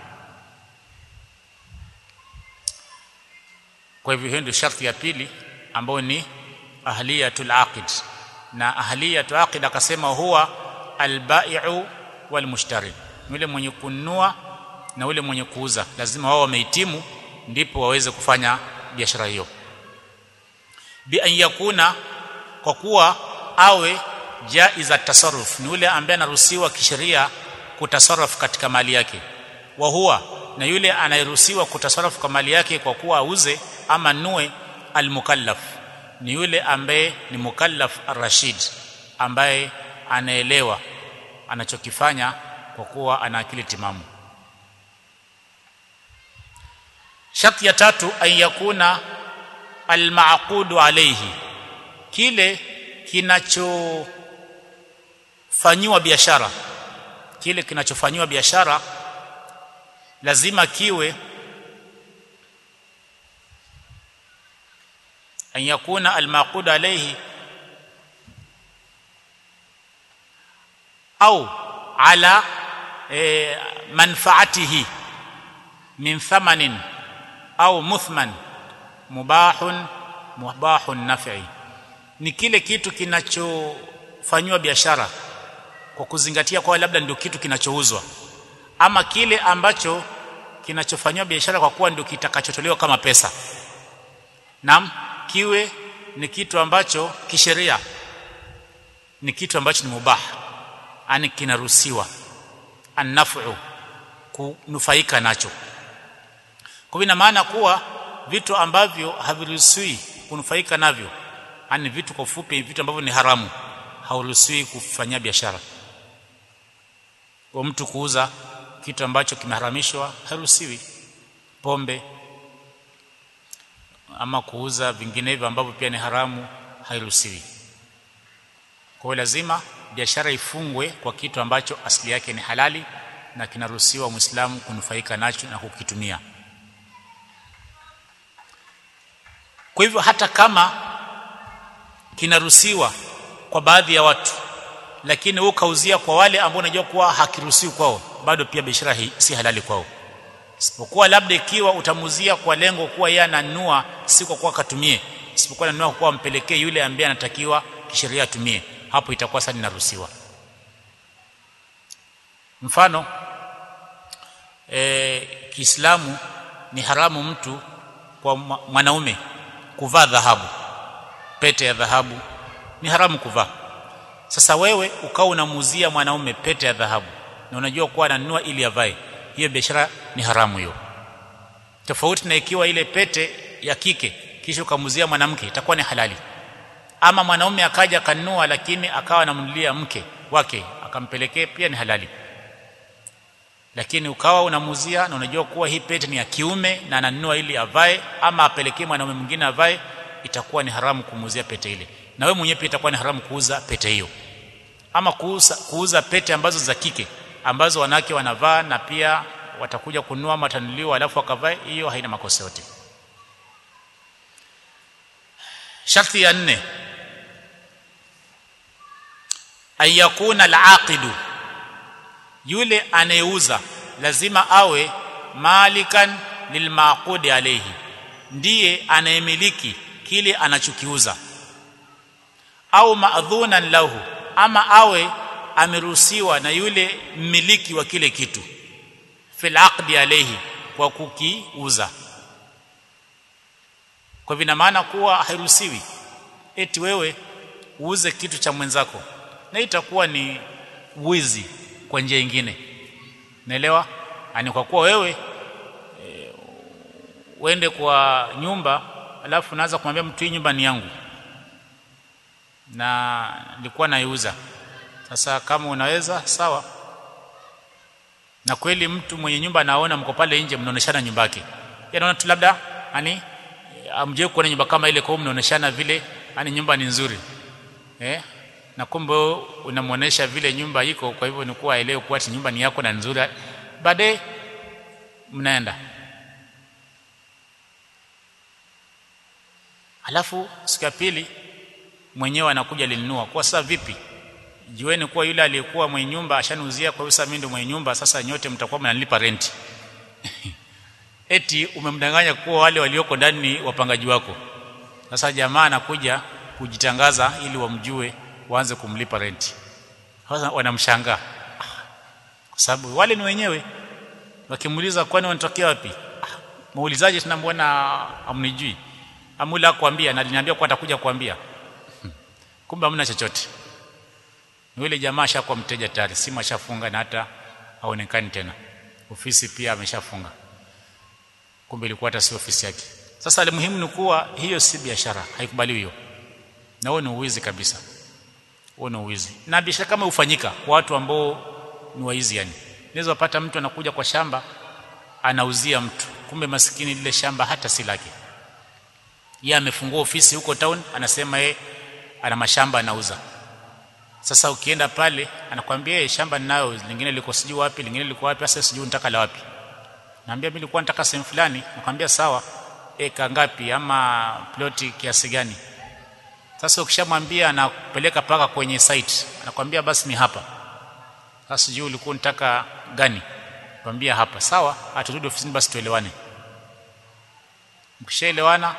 A: kwa hivyo hiyo ndio sharti ya pili ambayo ni ahliyatul aqid na ahliyatul aqid akasema huwa albai'u walmushtari yule mwenye kununua na yule mwenye kuuza lazima wao wamehitimu ndipo waweze kufanya biashara hiyo bi an yakuna kwa kuwa awe jaiza tasarruf ni yule ambaye anaruhusiwa kisheria kutasarruf katika mali yake wa huwa na yule anayeruhusiwa kutasarruf kwa mali yake kwa kuwa auze ama nue almukallaf ni yule ambaye ni mukallaf arrashid ambaye anaelewa anachokifanya kwa kuwa ana akili timamu sharti ya tatu an yakuna almaqudu alayhi kile kinachofanyiwa biashara kile kinachofanyiwa biashara lazima kiwe an yakuna almaqud alayhi au ala e, manfaatihi min thamanin au muthman mubahun mubahun naf'i ni kile kitu kinachofanywa biashara kwa kuzingatia kwa labda ndio kitu kinachouzwa ama kile ambacho kinachofanywa biashara kwa kuwa ndio kitakachotolewa kama pesa nam kiwe ni kitu ambacho kisheria ni kitu ambacho ni mubah ani kinaruhusiwa annafu kunufaika nacho kwa ina maana kuwa vitu ambavyo haviruhusiwi kunufaika navyo ani vitu kwa ufupi vitu ambavyo ni haramu hauruhusiwi kufanyia biashara kwa mtu kuuza kitu ambacho kimeharamishwa haruhusiwi pombe ama kuuza vinginevyo ambavyo pia ni haramu hairuhusiwi kwa hiyo lazima biashara ifungwe kwa kitu ambacho asili yake ni halali na kinaruhusiwa muislamu kunufaika nacho na kukitumia kwa hivyo hata kama kinaruhusiwa kwa baadhi ya watu lakini wewe kauzia kwa wale ambao unajua kuwa hakiruhusiwi kwao bado pia biashara hii si halali kwao isipokuwa labda ikiwa utamuzia kwa lengo kuwa yeye ananunua si kwa kuwa katumie isipokuwa ananunua kwa ampelekee yule ambaye anatakiwa kisheria atumie hapo itakuwa sasa inaruhusiwa mfano e, Kiislamu ni haramu mtu kwa mwanaume kuvaa dhahabu pete ya dhahabu ni haramu kuvaa sasa wewe ukawa unamuuzia mwanaume pete ya dhahabu na unajua kuwa ananunua ili avae hiyo biashara ni haramu hiyo tofauti na ikiwa ile pete ya kike kisha ukamuzia mwanamke itakuwa ni halali ama mwanaume akaja akanunua lakini akawa anamnulia mke wake akampelekea pia ni halali lakini ukawa unamuzia na unajua kuwa hii pete ni ya kiume na ananunua ili avae ama apelekee mwanaume mwingine avae itakuwa ni haramu kumuzia pete ile na wewe mwenyewe pia itakuwa ni haramu kuuza pete hiyo ama kuuza, kuuza pete ambazo za kike ambazo wanawake wanavaa na pia watakuja kununua matanuliwa alafu wakavae hiyo haina makosa yote sharti ya nne ayakuna alaqidu yule anayeuza lazima awe malikan lilmaqudi alayhi ndiye anayemiliki kile anachokiuza au maadhunan lahu ama awe ameruhusiwa na yule mmiliki wa kile kitu fil aqdi alayhi kwa kukiuza kwa vina maana kuwa hairuhusiwi eti wewe uuze kitu cha mwenzako na itakuwa ni wizi kwa njia nyingine naelewa ani kwa kuwa wewe e, uende kwa nyumba alafu naanza kumwambia mtu hii nyumba ni yangu na nilikuwa naiuza sasa kama unaweza sawa na kweli mtu mwenye nyumba anaona mko pale nje mnaoneshana nyumba yake yanaona tu labda ani amje kuona nyumba kama ile kwa mnaoneshana vile ani nyumba ni nzuri eh na kumbe unamuonesha vile nyumba iko kwa hivyo ni kuwa aelewe kuwa nyumba ni yako na nzuri baadaye mnaenda alafu siku ya pili mwenyewe anakuja linunua kwa sasa vipi jueni kuwa yule aliyekuwa mwenye nyumba ashanuzia kwa hiyo sasa mimi ndio mwenye nyumba sasa nyote mtakuwa mnanilipa renti eti umemdanganya kuwa wale walioko ndani ni wapangaji wako sasa jamaa anakuja kujitangaza ili wamjue waanze kumlipa renti sasa wanamshangaa kwa sababu wale ni wenyewe wakimuuliza kwani wanatokea wapi muulizaje tena mbona amnijui amula kuambia na aliniambia kwa atakuja kuambia kumbe hamna chochote yule jamaa ashakuwa mteja tayari simu ashafunga na hata haonekani tena ofisi pia ameshafunga kumbe ilikuwa hata si ofisi yake sasa ile muhimu ni kuwa hiyo si biashara haikubaliwi hiyo na huo ni uwizi kabisa huo ni uwizi na biashara kama ufanyika kwa watu ambao ni waizi yani unaweza pata mtu anakuja kwa shamba anauzia mtu kumbe maskini lile shamba hata si lake yeye amefungua ofisi huko town anasema yeye ana mashamba anauza sasa ukienda pale anakwambia yeye shamba ninayo lingine liko sijui wapi lingine liko wapi sasa sijui nataka la wapi naambia mimi nilikuwa nataka sehemu fulani nakwambia sawa eka ngapi ama ploti kiasi gani sasa ukishamwambia anakupeleka paka kwenye site anakwambia basi ni hapa sasa sijui ulikuwa unataka gani kwambia hapa sawa aturudi ofisini basi tuelewane mkishaelewana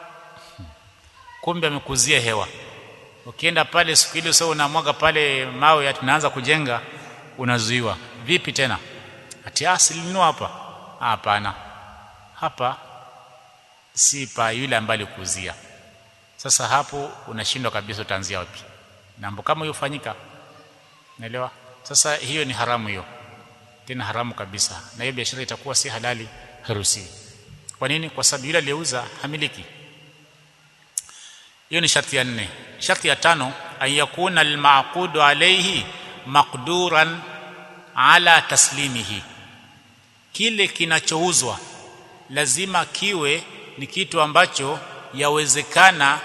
A: kumbe amekuzia hewa ukienda pale siku ile sasa unamwaga pale mawe ya tunaanza kujenga unazuiwa vipi tena ati asilinua hapa hapana hapa si pa yule ambaye alikuzia sasa hapo unashindwa kabisa utaanzia wapi mambo kama hiyo fanyika naelewa sasa hiyo ni haramu hiyo tena haramu kabisa na hiyo biashara itakuwa si halali harusi kwa nini kwa sababu yule aliyeuza hamiliki hiyo ni sharti ya nne sharti ya tano ayakuna almaqudu alayhi maqduran ala taslimihi kile kinachouzwa lazima kiwe ni kitu ambacho yawezekana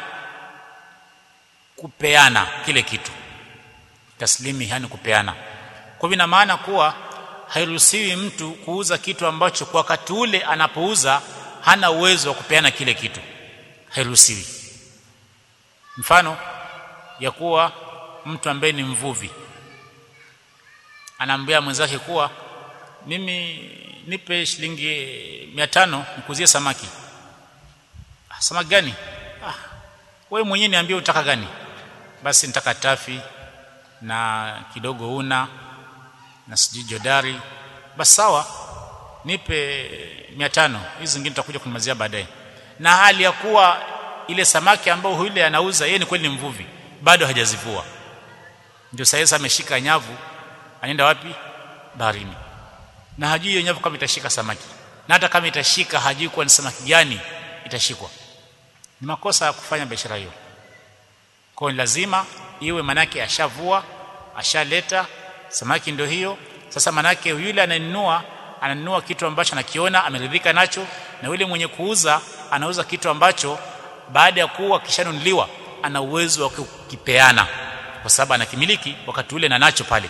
A: kupeana kile kitu taslimi yani kupeana kwa hivyo ina maana kuwa hairuhusiwi mtu kuuza kitu ambacho kwa wakati ule anapouza hana uwezo wa kupeana kile kitu hairuhusiwi mfano ya kuwa mtu ambaye ni mvuvi anaambia mwenzake kuwa mimi nipe shilingi 500 nikuzie samaki ah, samaki gani ah, wewe mwenyewe niambie utaka gani basi nitaka tafi na kidogo una na sijui jodari basi sawa nipe 500 hizi zingine tutakuja kunimalizia baadaye na hali ya kuwa ile samaki ambayo yule anauza yeye ni kweli ni mvuvi bado hajazivua ndio sasa ameshika nyavu anaenda wapi baharini na hajui hiyo nyavu kama itashika samaki na hata kama itashika hajui kuwa ni samaki gani itashikwa ni makosa ya kufanya biashara hiyo kwa lazima iwe manake ashavua ashaleta samaki ndio hiyo sasa manake yule ananunua ananunua kitu ambacho anakiona ameridhika nacho na yule mwenye kuuza anauza kitu ambacho baada ya kuwa kishanunuliwa ana uwezo wa kukipeana kwa sababu anakimiliki wakati ule na nacho pale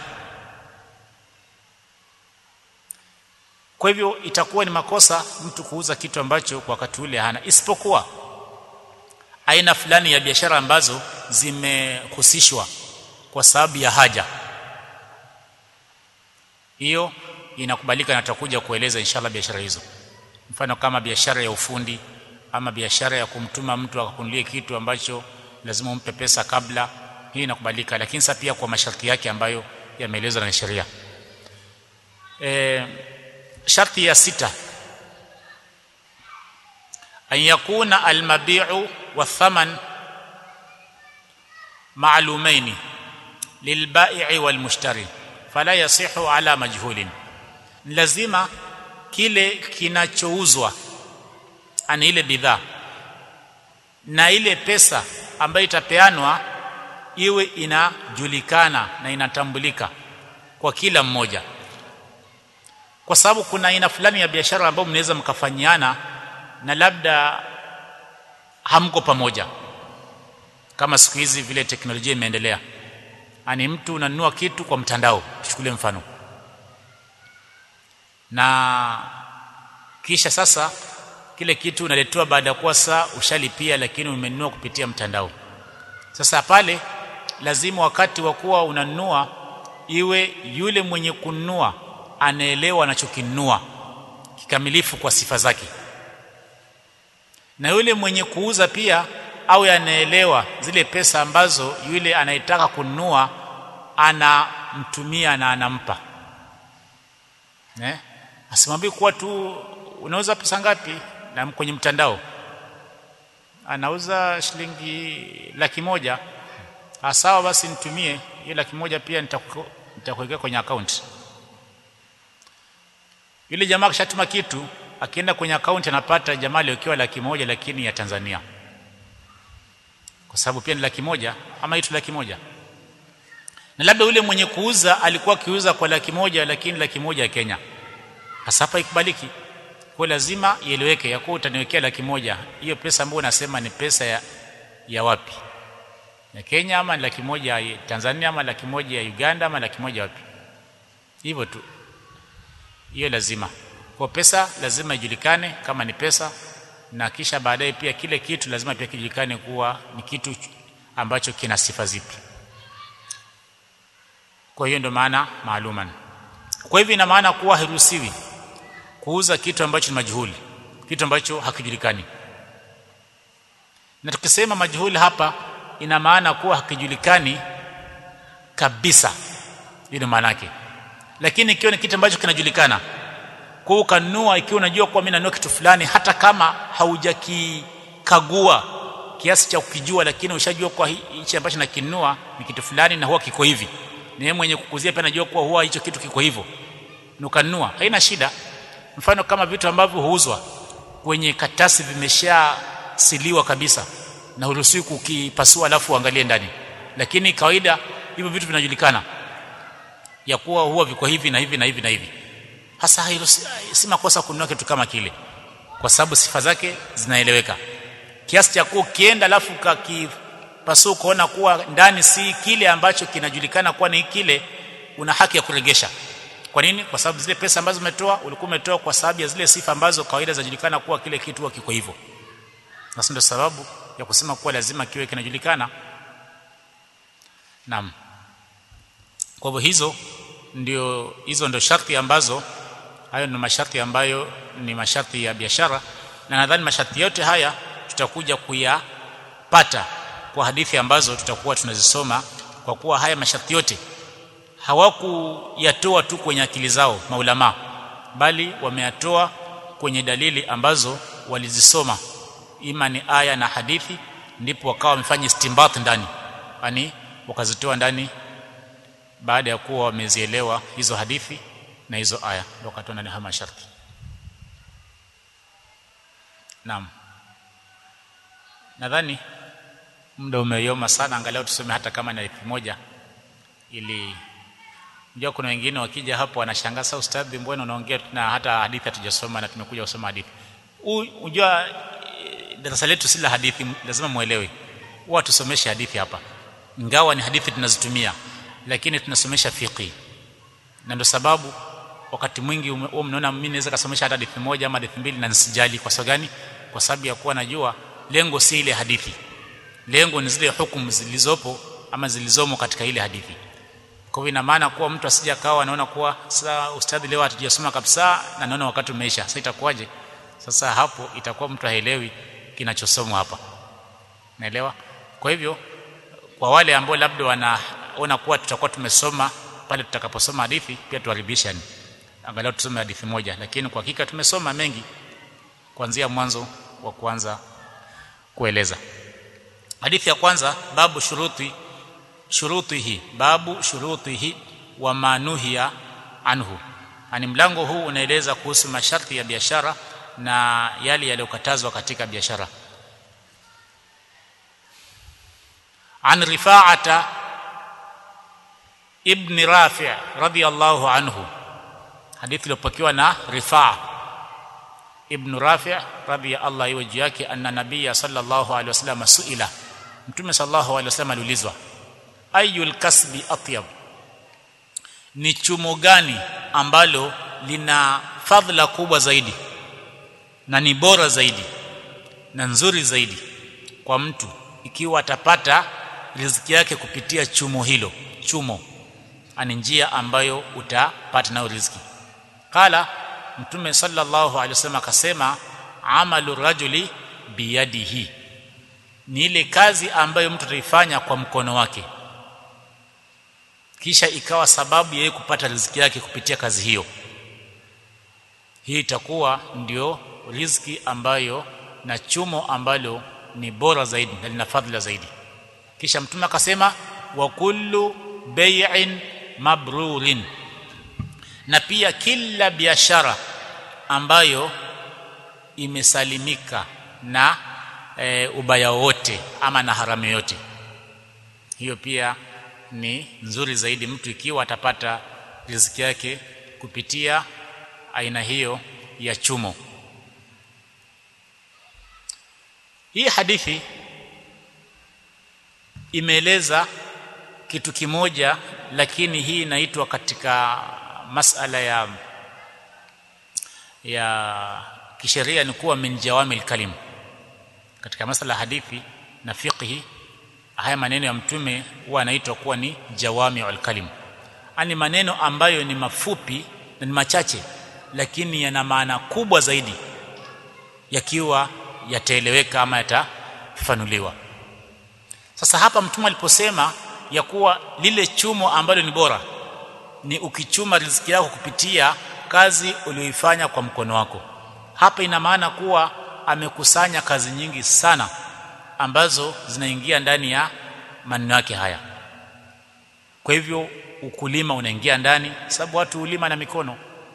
A: kwa hivyo itakuwa ni makosa mtu kuuza kitu ambacho kwa wakati ule hana isipokuwa aina fulani ya biashara ambazo zimehusishwa kwa sababu ya haja hiyo inakubalika na tutakuja kueleza inshallah biashara hizo mfano kama biashara ya ufundi ama biashara ya kumtuma mtu akakunulie kitu ambacho lazima umpe pesa kabla hii inakubalika lakini sasa pia kwa masharti yake ambayo yameelezwa na sheria e, sharti ya sita an yakuna almabi'u wathaman ma'lumaini lilbai'i walmushtari fala yasihu ala majhulin lazima kile kinachouzwa ani ile bidhaa na ile pesa ambayo itapeanwa iwe inajulikana na inatambulika kwa kila mmoja kwa sababu kuna aina fulani ya biashara ambayo mnaweza mkafanyiana na labda hamko pamoja kama siku hizi vile teknolojia imeendelea ani mtu unanunua kitu kwa mtandao tuchukulie mfano na kisha sasa kile kitu unaletewa baada ya kuwa saa ushalipia lakini umenunua kupitia mtandao sasa pale lazima wakati wa kuwa unanunua iwe yule mwenye kununua anaelewa anachokinunua kikamilifu kwa sifa zake na yule mwenye kuuza pia au anaelewa zile pesa ambazo yule anayetaka kununua anamtumia na anampa eh asimwambie kuwa tu unauza pesa ngapi na kwenye mtandao anauza shilingi laki moja sawa basi nitumie hiyo laki moja pia nitakuwekea kwenye account yule jamaa akishatuma kitu akienda kwenye account anapata jamaa aliyokiwa laki moja lakini ya Tanzania kwa sababu pia ni laki moja ama itu laki moja na labda yule mwenye kuuza alikuwa akiuza kwa laki moja lakini laki moja ya Kenya hasa hapa ikubaliki kwa kwa lazima ieleweke ya kuwa utaniwekea laki moja hiyo pesa ambayo unasema ni pesa ya, ya wapi ya Kenya ama laki moja ya Tanzania ama laki moja ya Uganda ama laki moja wapi hivyo tu hiyo lazima kwa pesa lazima ijulikane kama ni pesa na kisha baadaye pia kile kitu lazima pia kijulikane kuwa ni kitu ambacho kina sifa zipi kwa hiyo ndio maana maaluman kwa hivyo ina maana kuwa hairuhusiwi kuuza kitu ambacho ni majhuli kitu ambacho hakijulikani na tukisema majhuli hapa ina maana kuwa hakijulikani kabisa hiyo maana yake lakini ikiwa ni kitu ambacho kinajulikana kwa ukanunua ikiwa unajua kuwa mimi nanunua kitu fulani hata kama haujakikagua kiasi cha kukijua lakini ushajua kwa hichi ambacho nakinunua ni kitu fulani na huwa kiko hivi ni yeye mwenye kukuzia pia anajua kuwa huwa hicho kitu kiko hivyo nukanunua haina shida mfano kama vitu ambavyo huuzwa kwenye katasi vimeshasiliwa kabisa na huruhusiwi kukipasua alafu uangalie ndani lakini kawaida hivyo vitu vinajulikana ya kuwa huwa viko hivi na hivi na hivi na hivi hasa si makosa kununua kitu kama kile kwa sababu sifa zake zinaeleweka kiasi cha kuwa ukienda alafu kakipasua ukaona kuwa ndani si kile ambacho kinajulikana kuwa ni kile una haki ya kuregesha kwa nini kwa sababu zile pesa ambazo umetoa ulikuwa umetoa kwa sababu ya zile sifa ambazo kawaida zinajulikana kuwa kile kitu huwa kiko hivyo na ndio sababu ya kusema kuwa lazima kiwe kinajulikana naam kwa hivyo hizo ndio hizo ndio sharti ambazo hayo ni masharti ambayo ni masharti ya biashara na nadhani masharti yote haya tutakuja kuyapata kwa hadithi ambazo tutakuwa tunazisoma kwa kuwa haya masharti yote hawakuyatoa tu kwenye akili zao maulama bali wameyatoa kwenye dalili ambazo walizisoma ima ni aya na hadithi ndipo wakawa wamefanya istimbat ndani yani wakazitoa ndani baada ya kuwa wamezielewa hizo hadithi na hizo aya wakatoa ndani haya masharti naam nadhani muda umeyoma sana angalau tusome hata kama ni elfu moja ili unajua kuna wengine wakija hapo wanashangaa sasa ustadhi mbona unaongea na hata hadithi hatujasoma na tumekuja kusoma hadithi unajua darasa letu si la hadithi lazima muelewe huwa tusomeshe hadithi hapa ingawa ni hadithi tunazitumia lakini tunasomesha fiqi na ndio sababu wakati mwingi huwa mnaona mimi naweza kusomesha hata hadithi moja ama hadithi mbili na nisijali kwa sababu gani kwa sababu ya kuwa najua lengo si ile hadithi lengo ni zile hukumu zilizopo ama zilizomo katika ile hadithi kwa hivyo ina maana kuwa mtu asije akawa anaona kuwa sasa ustadhi leo hatujasoma kabisa na naona wakati umeisha sasa itakuwaje sasa hapo itakuwa mtu haelewi kinachosomwa hapa naelewa kwa hivyo kwa wale ambao labda wanaona kuwa tutakuwa tumesoma pale tutakaposoma hadithi pia tuharibishani angalau tusome hadithi moja lakini kwa hakika tumesoma mengi kuanzia mwanzo wa kuanza kueleza hadithi ya kwanza babu shuruti shurutihi babu shurutihi wa manuhiya anhu ani mlango huu unaeleza kuhusu masharti ya biashara na yale yaliyokatazwa katika biashara an rifa'ata ibn rafi' radiyallahu anhu hadithi iliyopokewa na rifa' ibn rafi' radiyallahu iwe juu yake anna nabiyya sallallahu alaihi wasallam suila mtume sallallahu alaihi wasallam aliulizwa ayul kasbi atyab ni chumo gani ambalo lina fadhila kubwa zaidi na ni bora zaidi na nzuri zaidi kwa mtu ikiwa atapata riziki yake kupitia chumo hilo chumo ani njia ambayo utapata nayo riziki kala mtume sallallahu alaihi wasallam akasema amalu rajuli biyadihi ni ile kazi ambayo mtu ataifanya kwa mkono wake kisha ikawa sababu yeye kupata riziki yake kupitia kazi hiyo hii itakuwa ndio riziki ambayo na chumo ambalo ni bora zaidi na lina fadhila zaidi kisha mtume akasema wa kullu bay'in mabrurin na pia kila biashara ambayo imesalimika na e, ubaya wote ama na haramu yote hiyo pia ni nzuri zaidi mtu ikiwa atapata riziki yake kupitia aina hiyo ya chumo hii hadithi imeeleza kitu kimoja lakini hii inaitwa katika masala ya ya kisheria ni kuwa min jawamil kalim katika masala hadithi na fiqhi haya maneno ya mtume huwa anaitwa kuwa ni jawamiul kalim ani maneno ambayo ni mafupi na ni machache lakini yana maana kubwa zaidi yakiwa yataeleweka ama yatafanuliwa sasa hapa mtume aliposema ya kuwa lile chumo ambalo ni bora ni ukichuma riziki yako kupitia kazi uliyoifanya kwa mkono wako hapa ina maana kuwa amekusanya kazi nyingi sana ambazo zinaingia ndani ya maneno yake haya kwa hivyo ukulima unaingia ndani sababu watu hulima na mikono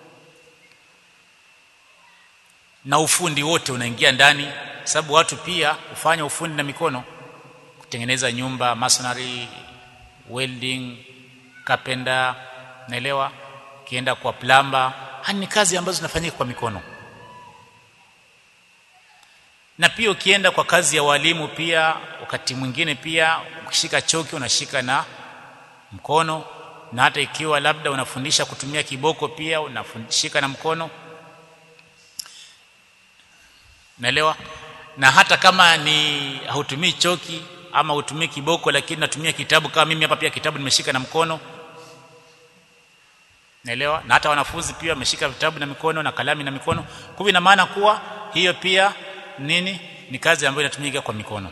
A: na ufundi wote unaingia ndani sababu watu pia hufanya ufundi na mikono kutengeneza nyumba masonry welding carpenter naelewa kienda kwa plumber ni kazi ambazo zinafanyika kwa mikono na pia ukienda kwa kazi ya walimu pia wakati mwingine pia ukishika choki unashika na mkono na hata ikiwa labda unafundisha kutumia kiboko pia unafundishika na mkono naelewa na hata kama ni hautumii choki ama hutumii kiboko lakini natumia kitabu kama mimi hapa pia kitabu nimeshika na mkono naelewa na hata wanafunzi pia wameshika vitabu na mikono na kalamu na mikono kwa hivyo ina maana kuwa hiyo pia nini ni kazi ambayo inatumika kwa mikono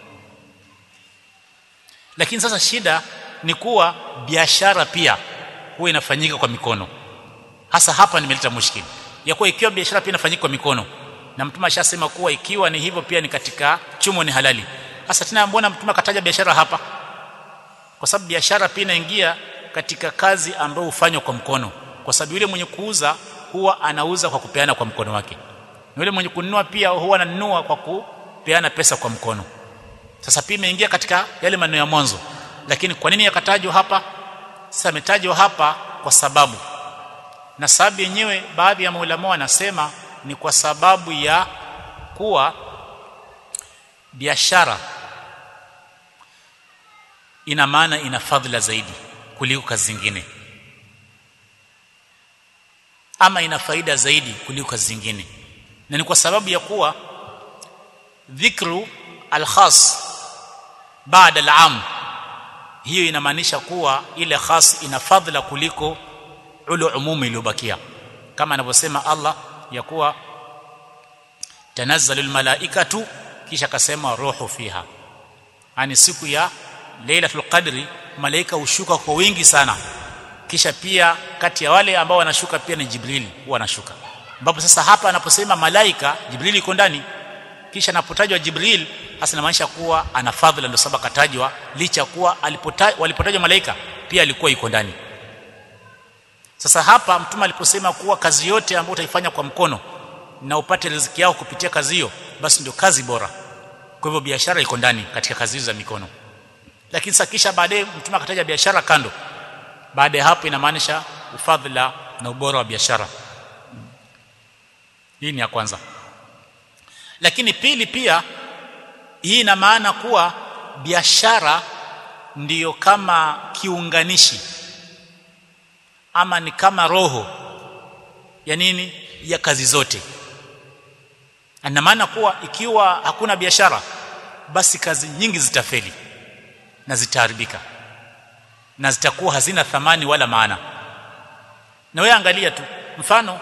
A: lakini sasa shida ni kuwa biashara pia huwa inafanyika kwa mikono hasa hapa nimeleta mushkili ya kuwa ikiwa biashara pia inafanyika kwa mikono na mtume ashasema kuwa ikiwa ni hivyo pia ni katika chumo ni halali hasa tena mbona mtume akataja biashara hapa kwa sababu biashara pia inaingia katika kazi ambayo hufanywa kwa mkono kwa sababu yule mwenye kuuza huwa anauza kwa kupeana kwa mkono wake na yule mwenye kununua pia huwa ananunua kwa kupeana pesa kwa mkono sasa pia imeingia katika yale maneno ya mwanzo lakini kwa nini yakatajwa hapa sasa ametajwa hapa kwa sababu na sababu yenyewe baadhi ya maulama wanasema ni kwa sababu ya kuwa biashara ina maana ina fadhila zaidi kuliko kazi zingine ama ina faida zaidi kuliko kazi zingine na ni kwa sababu ya kuwa dhikru alkhas baada alam hiyo inamaanisha kuwa ile khas ina fadhila kuliko ule umumi iliyobakia kama anavyosema Allah ya kuwa tanazzalul malaikatu kisha akasema roho fiha ani siku ya lailatul qadri malaika hushuka kwa wingi sana kisha pia kati ya wale ambao wanashuka pia ni jibrili huwa anashuka ambapo sasa hapa anaposema malaika jibrili iko ndani kisha anapotajwa jibril hasa inamaanisha kuwa ana fadhila ndio sababu akatajwa licha kuwa walipotajwa malaika pia alikuwa yuko ndani sasa hapa mtume aliposema kuwa kazi yote ambayo utaifanya kwa mkono na upate riziki yao kupitia kazi hiyo basi ndio kazi bora kwa hivyo biashara iko ndani katika kazi hizo za mikono lakini sasa kisha baadaye mtume akataja biashara kando baada ya hapo inamaanisha ufadhila na ubora wa biashara hii ni ya kwanza lakini pili pia hii ina maana kuwa biashara ndiyo kama kiunganishi ama ni kama roho ya nini ya kazi zote ina maana kuwa ikiwa hakuna biashara basi kazi nyingi zitafeli na zitaharibika na zitakuwa hazina thamani wala maana na wewe angalia tu mfano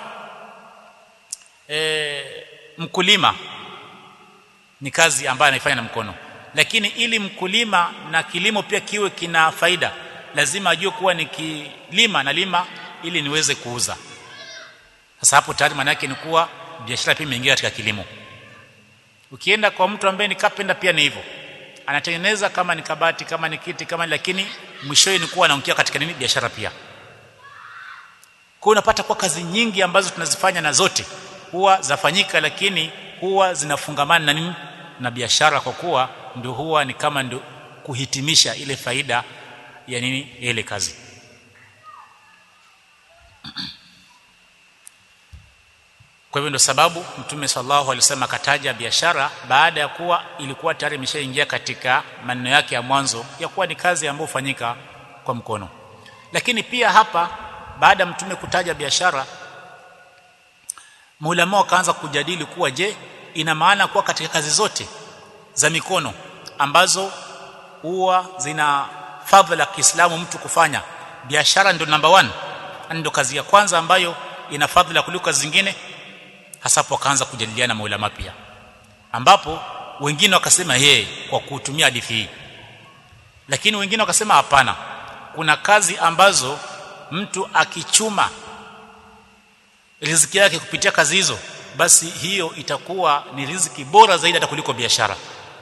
A: e, mkulima ni kazi ambayo anaifanya na mkono lakini ili mkulima na kilimo pia kiwe kina faida lazima ajue kuwa ni kilima na lima ili niweze kuuza sasa hapo tayari maana yake ni kuwa biashara pia imeingia katika kilimo ukienda kwa mtu ambaye ni kapenda pia ni hivyo anatengeneza kama ni kabati kama ni kiti kama lakini mwishowe ni kuwa anaingia katika nini biashara pia kwa unapata kwa kazi nyingi ambazo tunazifanya na zote huwa zafanyika lakini huwa zinafungamana na nini na biashara kwa kuwa ndio huwa ni kama ndio kuhitimisha ile faida ya nini ile kazi kwa hivyo ndio sababu mtume sallallahu alaihi wasallam akataja biashara baada ya kuwa ilikuwa tayari imeshaingia katika maneno yake ya mwanzo ya kuwa ni kazi ambayo hufanyika kwa mkono lakini pia hapa baada ya mtume kutaja biashara maulama wakaanza kujadili kuwa je ina maana kuwa katika kazi zote za mikono ambazo huwa zina fadhila Kiislamu mtu kufanya biashara ndio number one ndio kazi ya kwanza ambayo ina fadhila kuliko kazi zingine hasa hapo wakaanza kujadiliana maulama pia ambapo wengine wakasema yeye kwa kutumia hadithi hii lakini wengine wakasema hapana kuna kazi ambazo mtu akichuma riziki yake kupitia kazi hizo basi hiyo itakuwa ni riziki bora zaidi hata kuliko biashara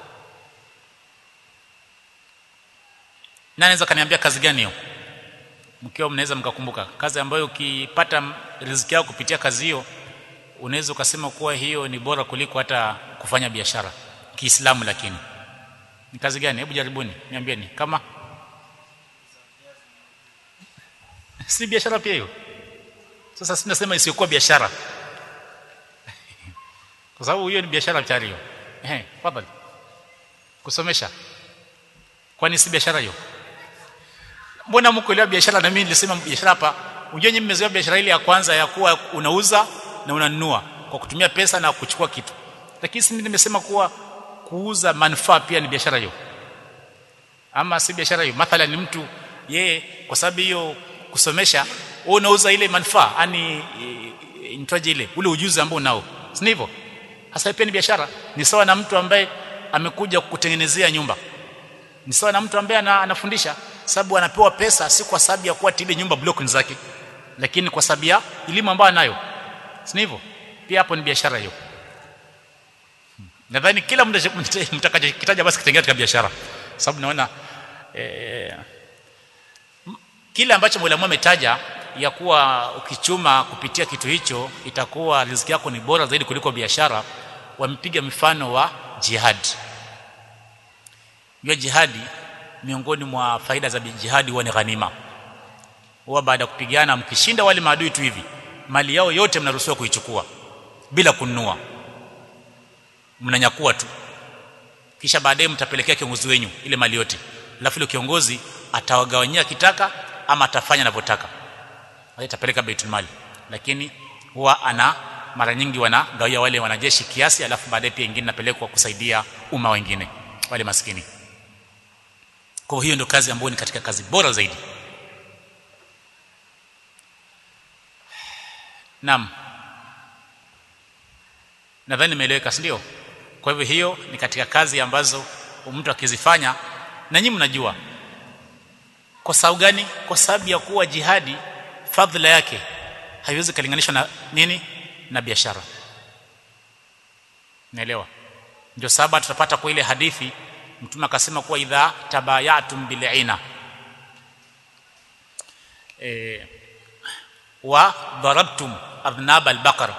A: nani anaweza kaniambia kazi gani hiyo mkiwa mnaweza mkakumbuka kazi ambayo ukipata riziki yako kupitia kazi hiyo unaweza ukasema kuwa hiyo ni bora kuliko hata kufanya biashara Kiislamu lakini ni kazi gani hebu jaribuni niambieni kama si biashara pia hiyo sasa sinasema isiyokuwa biashara kwa sababu hiyo ni biashara tayari hiyo eh tafadhali kusomesha kwani si biashara hiyo mbona mkuelewa biashara na mimi nilisema biashara hapa unajua nyinyi mmezoea biashara ile ya kwanza ya kuwa unauza na unanunua kwa kutumia pesa na kuchukua kitu lakini si nimesema kuwa kuuza manufaa pia ni biashara hiyo ama si biashara hiyo mathalan ni mtu yeye kwa sababu hiyo kusomesha wewe unauza ile manufaa yani nitwaje ile ule ujuzi ambao unao si hivyo hasa pia ni biashara ni sawa na mtu ambaye amekuja kukutengenezea nyumba ni sawa na mtu ambaye anafundisha sababu anapewa pesa si kwa sababu ya kuwa tile nyumba block zake lakini kwa sababu ya elimu ambayo anayo si hivyo pia hapo ni biashara hiyo nadhani kila mtakachokitaja basi kitengea katika biashara sababu naona eh, kile ambacho mwalimu ametaja ya kuwa ukichuma kupitia kitu hicho itakuwa riziki yako ni bora zaidi kuliko biashara wamepiga mfano wa jihad hiyo jihadi miongoni mwa faida za jihadi huwa ni ghanima huwa baada ya kupigana mkishinda wale maadui tu hivi mali yao yote mnaruhusiwa kuichukua bila kununua mnanyakua tu kisha baadaye mtapelekea kiongozi wenyu ile mali yote alafu ile kiongozi atawagawanyia kitaka ama atafanya anavyotaka atapeleka baitul mali lakini huwa ana mara nyingi wanagawia wale wanajeshi kiasi alafu baadaye pia ingine napelekwa kusaidia umma wengine wale maskini kwa hiyo ndio kazi ambayo ni katika kazi bora zaidi Naam. Nadhani nimeeleweka, si ndio? Kwa hivyo hiyo ni katika kazi ambazo mtu akizifanya na nyinyi mnajua. Kwa sababu gani? Kwa sababu ya kuwa jihadi fadhila yake haiwezi kulinganishwa na nini? Na biashara. Naelewa. Ndio sababu tutapata kwa ile hadithi Mtume akasema kuwa idha tabayatum bil'ina eh wa darabtum adnab al-baqar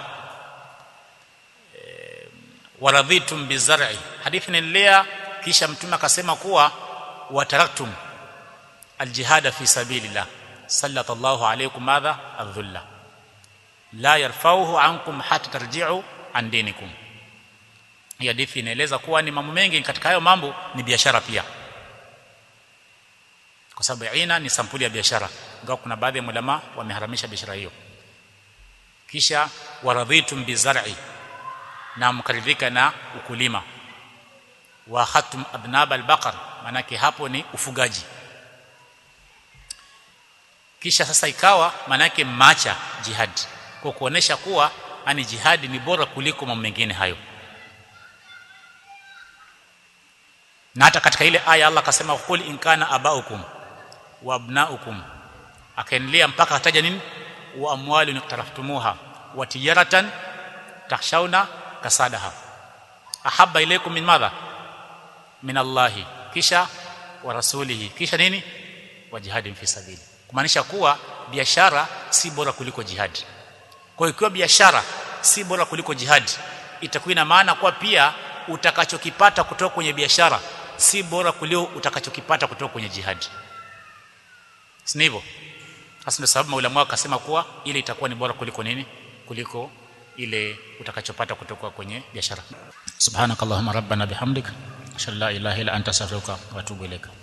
A: e, waradhitum bizar'i hadithi inaendelea kisha mtume akasema kuwa wataraktum aljihad fi sabilillah sallallahu alaykum madha adhulla la yarfauhu ankum hatta tarji'u an dinikum hii hadithi inaeleza kuwa ni mambo mengi katika hayo mambo ni biashara pia kwa sababu ina ni sampuli ya biashara ingawa kuna baadhi ya ulama wameharamisha biashara hiyo kisha waradhitum bizar'i na mkaridhika na ukulima wa khatum adnab albaqar manake hapo ni ufugaji kisha sasa ikawa manake macha jihad kwa kuonesha kuwa ani jihadi ni bora kuliko mambo mengine hayo na hata katika ile aya Allah akasema qul in kana abaukum wa abnaukum akaendelea mpaka ataja nini wa amwalun iqtaraftumuha wa tijaratan takhshawna kasadaha ahabba ilaykum min madha min Allah kisha wa rasulihi kisha nini wa jihadin fi sabili kumaanisha kuwa biashara si bora kuliko jihadi kwa hiyo ikiwa biashara si bora kuliko jihadi itakuwa ina maana kuwa pia utakachokipata kutoka kwenye biashara si bora kuliko utakachokipata kutoka kwenye jihadi si hivyo hasa ndio sababu maulama wakasema kuwa ile itakuwa ni bora kuliko nini kuliko ile utakachopata kutoka kwenye biashara subhanakallahumma rabbana bihamdik ashhadu la ilaha illa anta astaghfiruka wa atubu ilaika